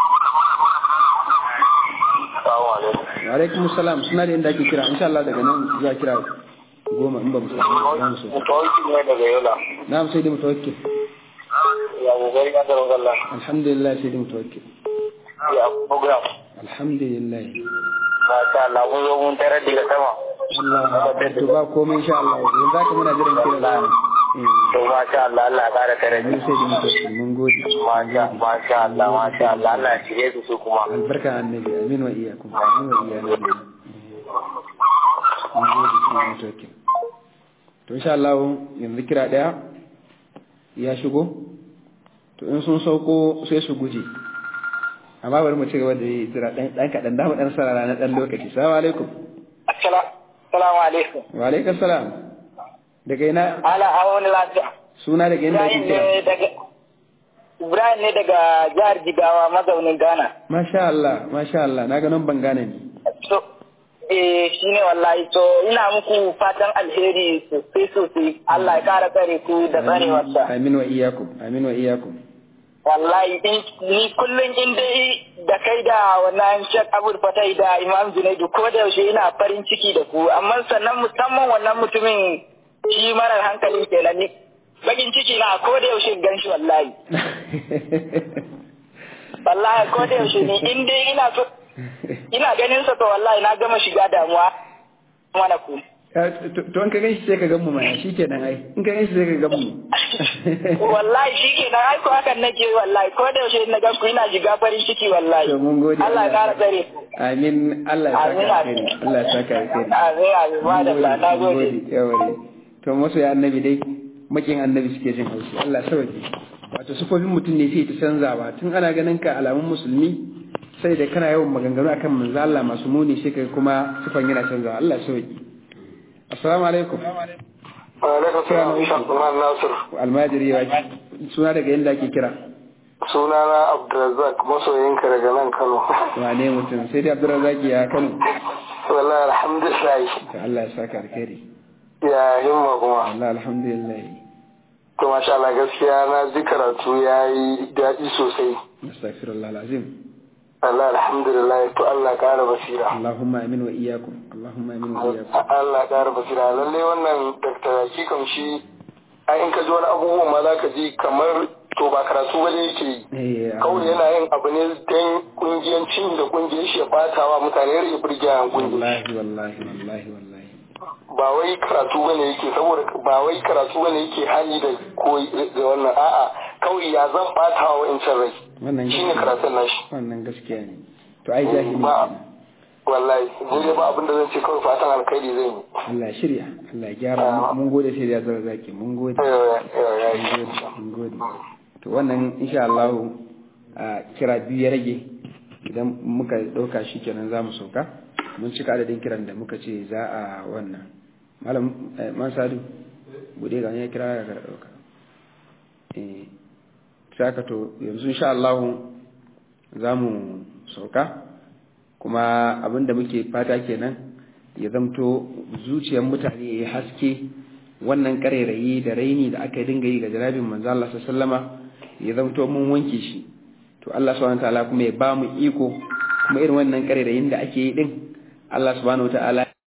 wa alaikum salam suna da inda ake kira insha Allah daga nan za kira goma in ba mu samu za mu so mutawakkil ne daga yola na mu sai da mutawakkil ya kokari ka tsaro Allah alhamdulillah sai da mutawakkil ya program alhamdulillah masha Allah mun zo mun tarar daga sama Allah to ba komai insha Allah yanzu zaka muna jiran kira da to masha Allah Allah ya kara tare mun sai da mutawakkil mun gode masha masha Allah masha Allah Allah ya shige su su kuma albarka annabi amin wa iyyakum amin wa iyyakum mun gode sai da mutawakkil to insha Allah yanzu kira daya ya shigo to in sun sauko sai su guje amma bari mu ci gaba da yi jira dan dan kadan da mu dan sarara na dan lokaci assalamu alaikum assalamu alaikum wa alaikum salam daga ina ala awon lafiya suna daga inda ake kira daga Ibrahim ne daga jihar Jigawa mazaunin Ghana masha Allah masha Allah na ga nan ban gane ni so eh shine wallahi to ina muku fatan alheri sosai sosai Allah ya kara tsare ku da tsarewarsa amin wa iyyakum amin wa iyyakum wallahi ni kullum in dai da kai da wannan Sheikh Abdul Fatai da Imam Junaidu ko da yaushe ina farin ciki da ku amma sannan musamman wannan mutumin shi marar hankalin kenan ni bakin ciki na ko da yaushe gan shi wallahi wallahi ko da yaushe ni in dai ina so ina ganin sa to wallahi na gama shiga damuwa mana ku to in ka gan shi sai ka gan mu mana shi kenan ai in ka gan shi sai ka gan mu wallahi shi kenan ai ko hakan nake wallahi ko da yaushe na gan ku ina shiga farin ciki wallahi to mun gode Allah ya kara tsare amin Allah ya saka alheri Allah ya saka alheri amin amin madalla na gode yawari to masu ya annabi dai makin annabi suke jin haushi Allah sauke wato sufofin mutum ne sai ta canzawa tun ana ganin ka alamun musulmi sai da kana yawan maganganu akan manzo Allah masu muni sai kai kuma sufan yana canzawa Allah sauke assalamu alaikum wa alaikum salam Shakman Nasir almajiri wa suna daga yanda ake kira sunana Abdulrazak masoyinka daga nan Kano wane mutum sai dai Abdulrazak ya Kano wallahi alhamdulillah to Allah ya saka alkhairi ya himma kuma Allah alhamdulillah to masha Allah gaskiya na ji karatu yayi daɗi sosai astaghfirullah alazim Allah alhamdulillah to Allah ƙara basira Allahumma amin wa iyyakum Allahumma amin wa iyyakum Allah ƙara basira lalle wannan Dr. Hakikan shi ai in ka ji wani abubuwan ma za ka ji kamar to ba karatu ba ne yake yi kawai yana yin abu ne don kungiyancin da kungiyar shi ya bata wa mutane ya rage birgiyan kungiyar wallahi wallahi wallahi wallahi ba wai karatu bane yake saboda ba wai karatu bane yake hali da koyi da wannan a'a kawai ya zan bata wa wa'incan rai wannan shine karatun nashi wannan gaskiya ne to ai jahili ba wallahi ni dai ba abin da zan ce kawai fatan alkhairi zan yi Allah shirya Allah gyara mun gode sai da zara zaki mun gode mun gode Muhammadu to wannan insha Allah a kira biyu ya rage idan muka ɗauka shi kenan za mu sauka mun cika adadin kiran da muka ce za a wannan malam man sadu bude ga ya kira ga ɗauka eh saka to yanzu insha Allah za mu sauka kuma abinda muke fata kenan ya zamto zuciyar mutane ya yi haske wannan karerayi da raini da aka dinga yi ga jarabin manzo Allah sallama ya zamto mun wanke shi to Allah subhanahu wataala kuma ya ba mu iko kuma irin wannan karerayin da ake yi din Allah subhanahu wataala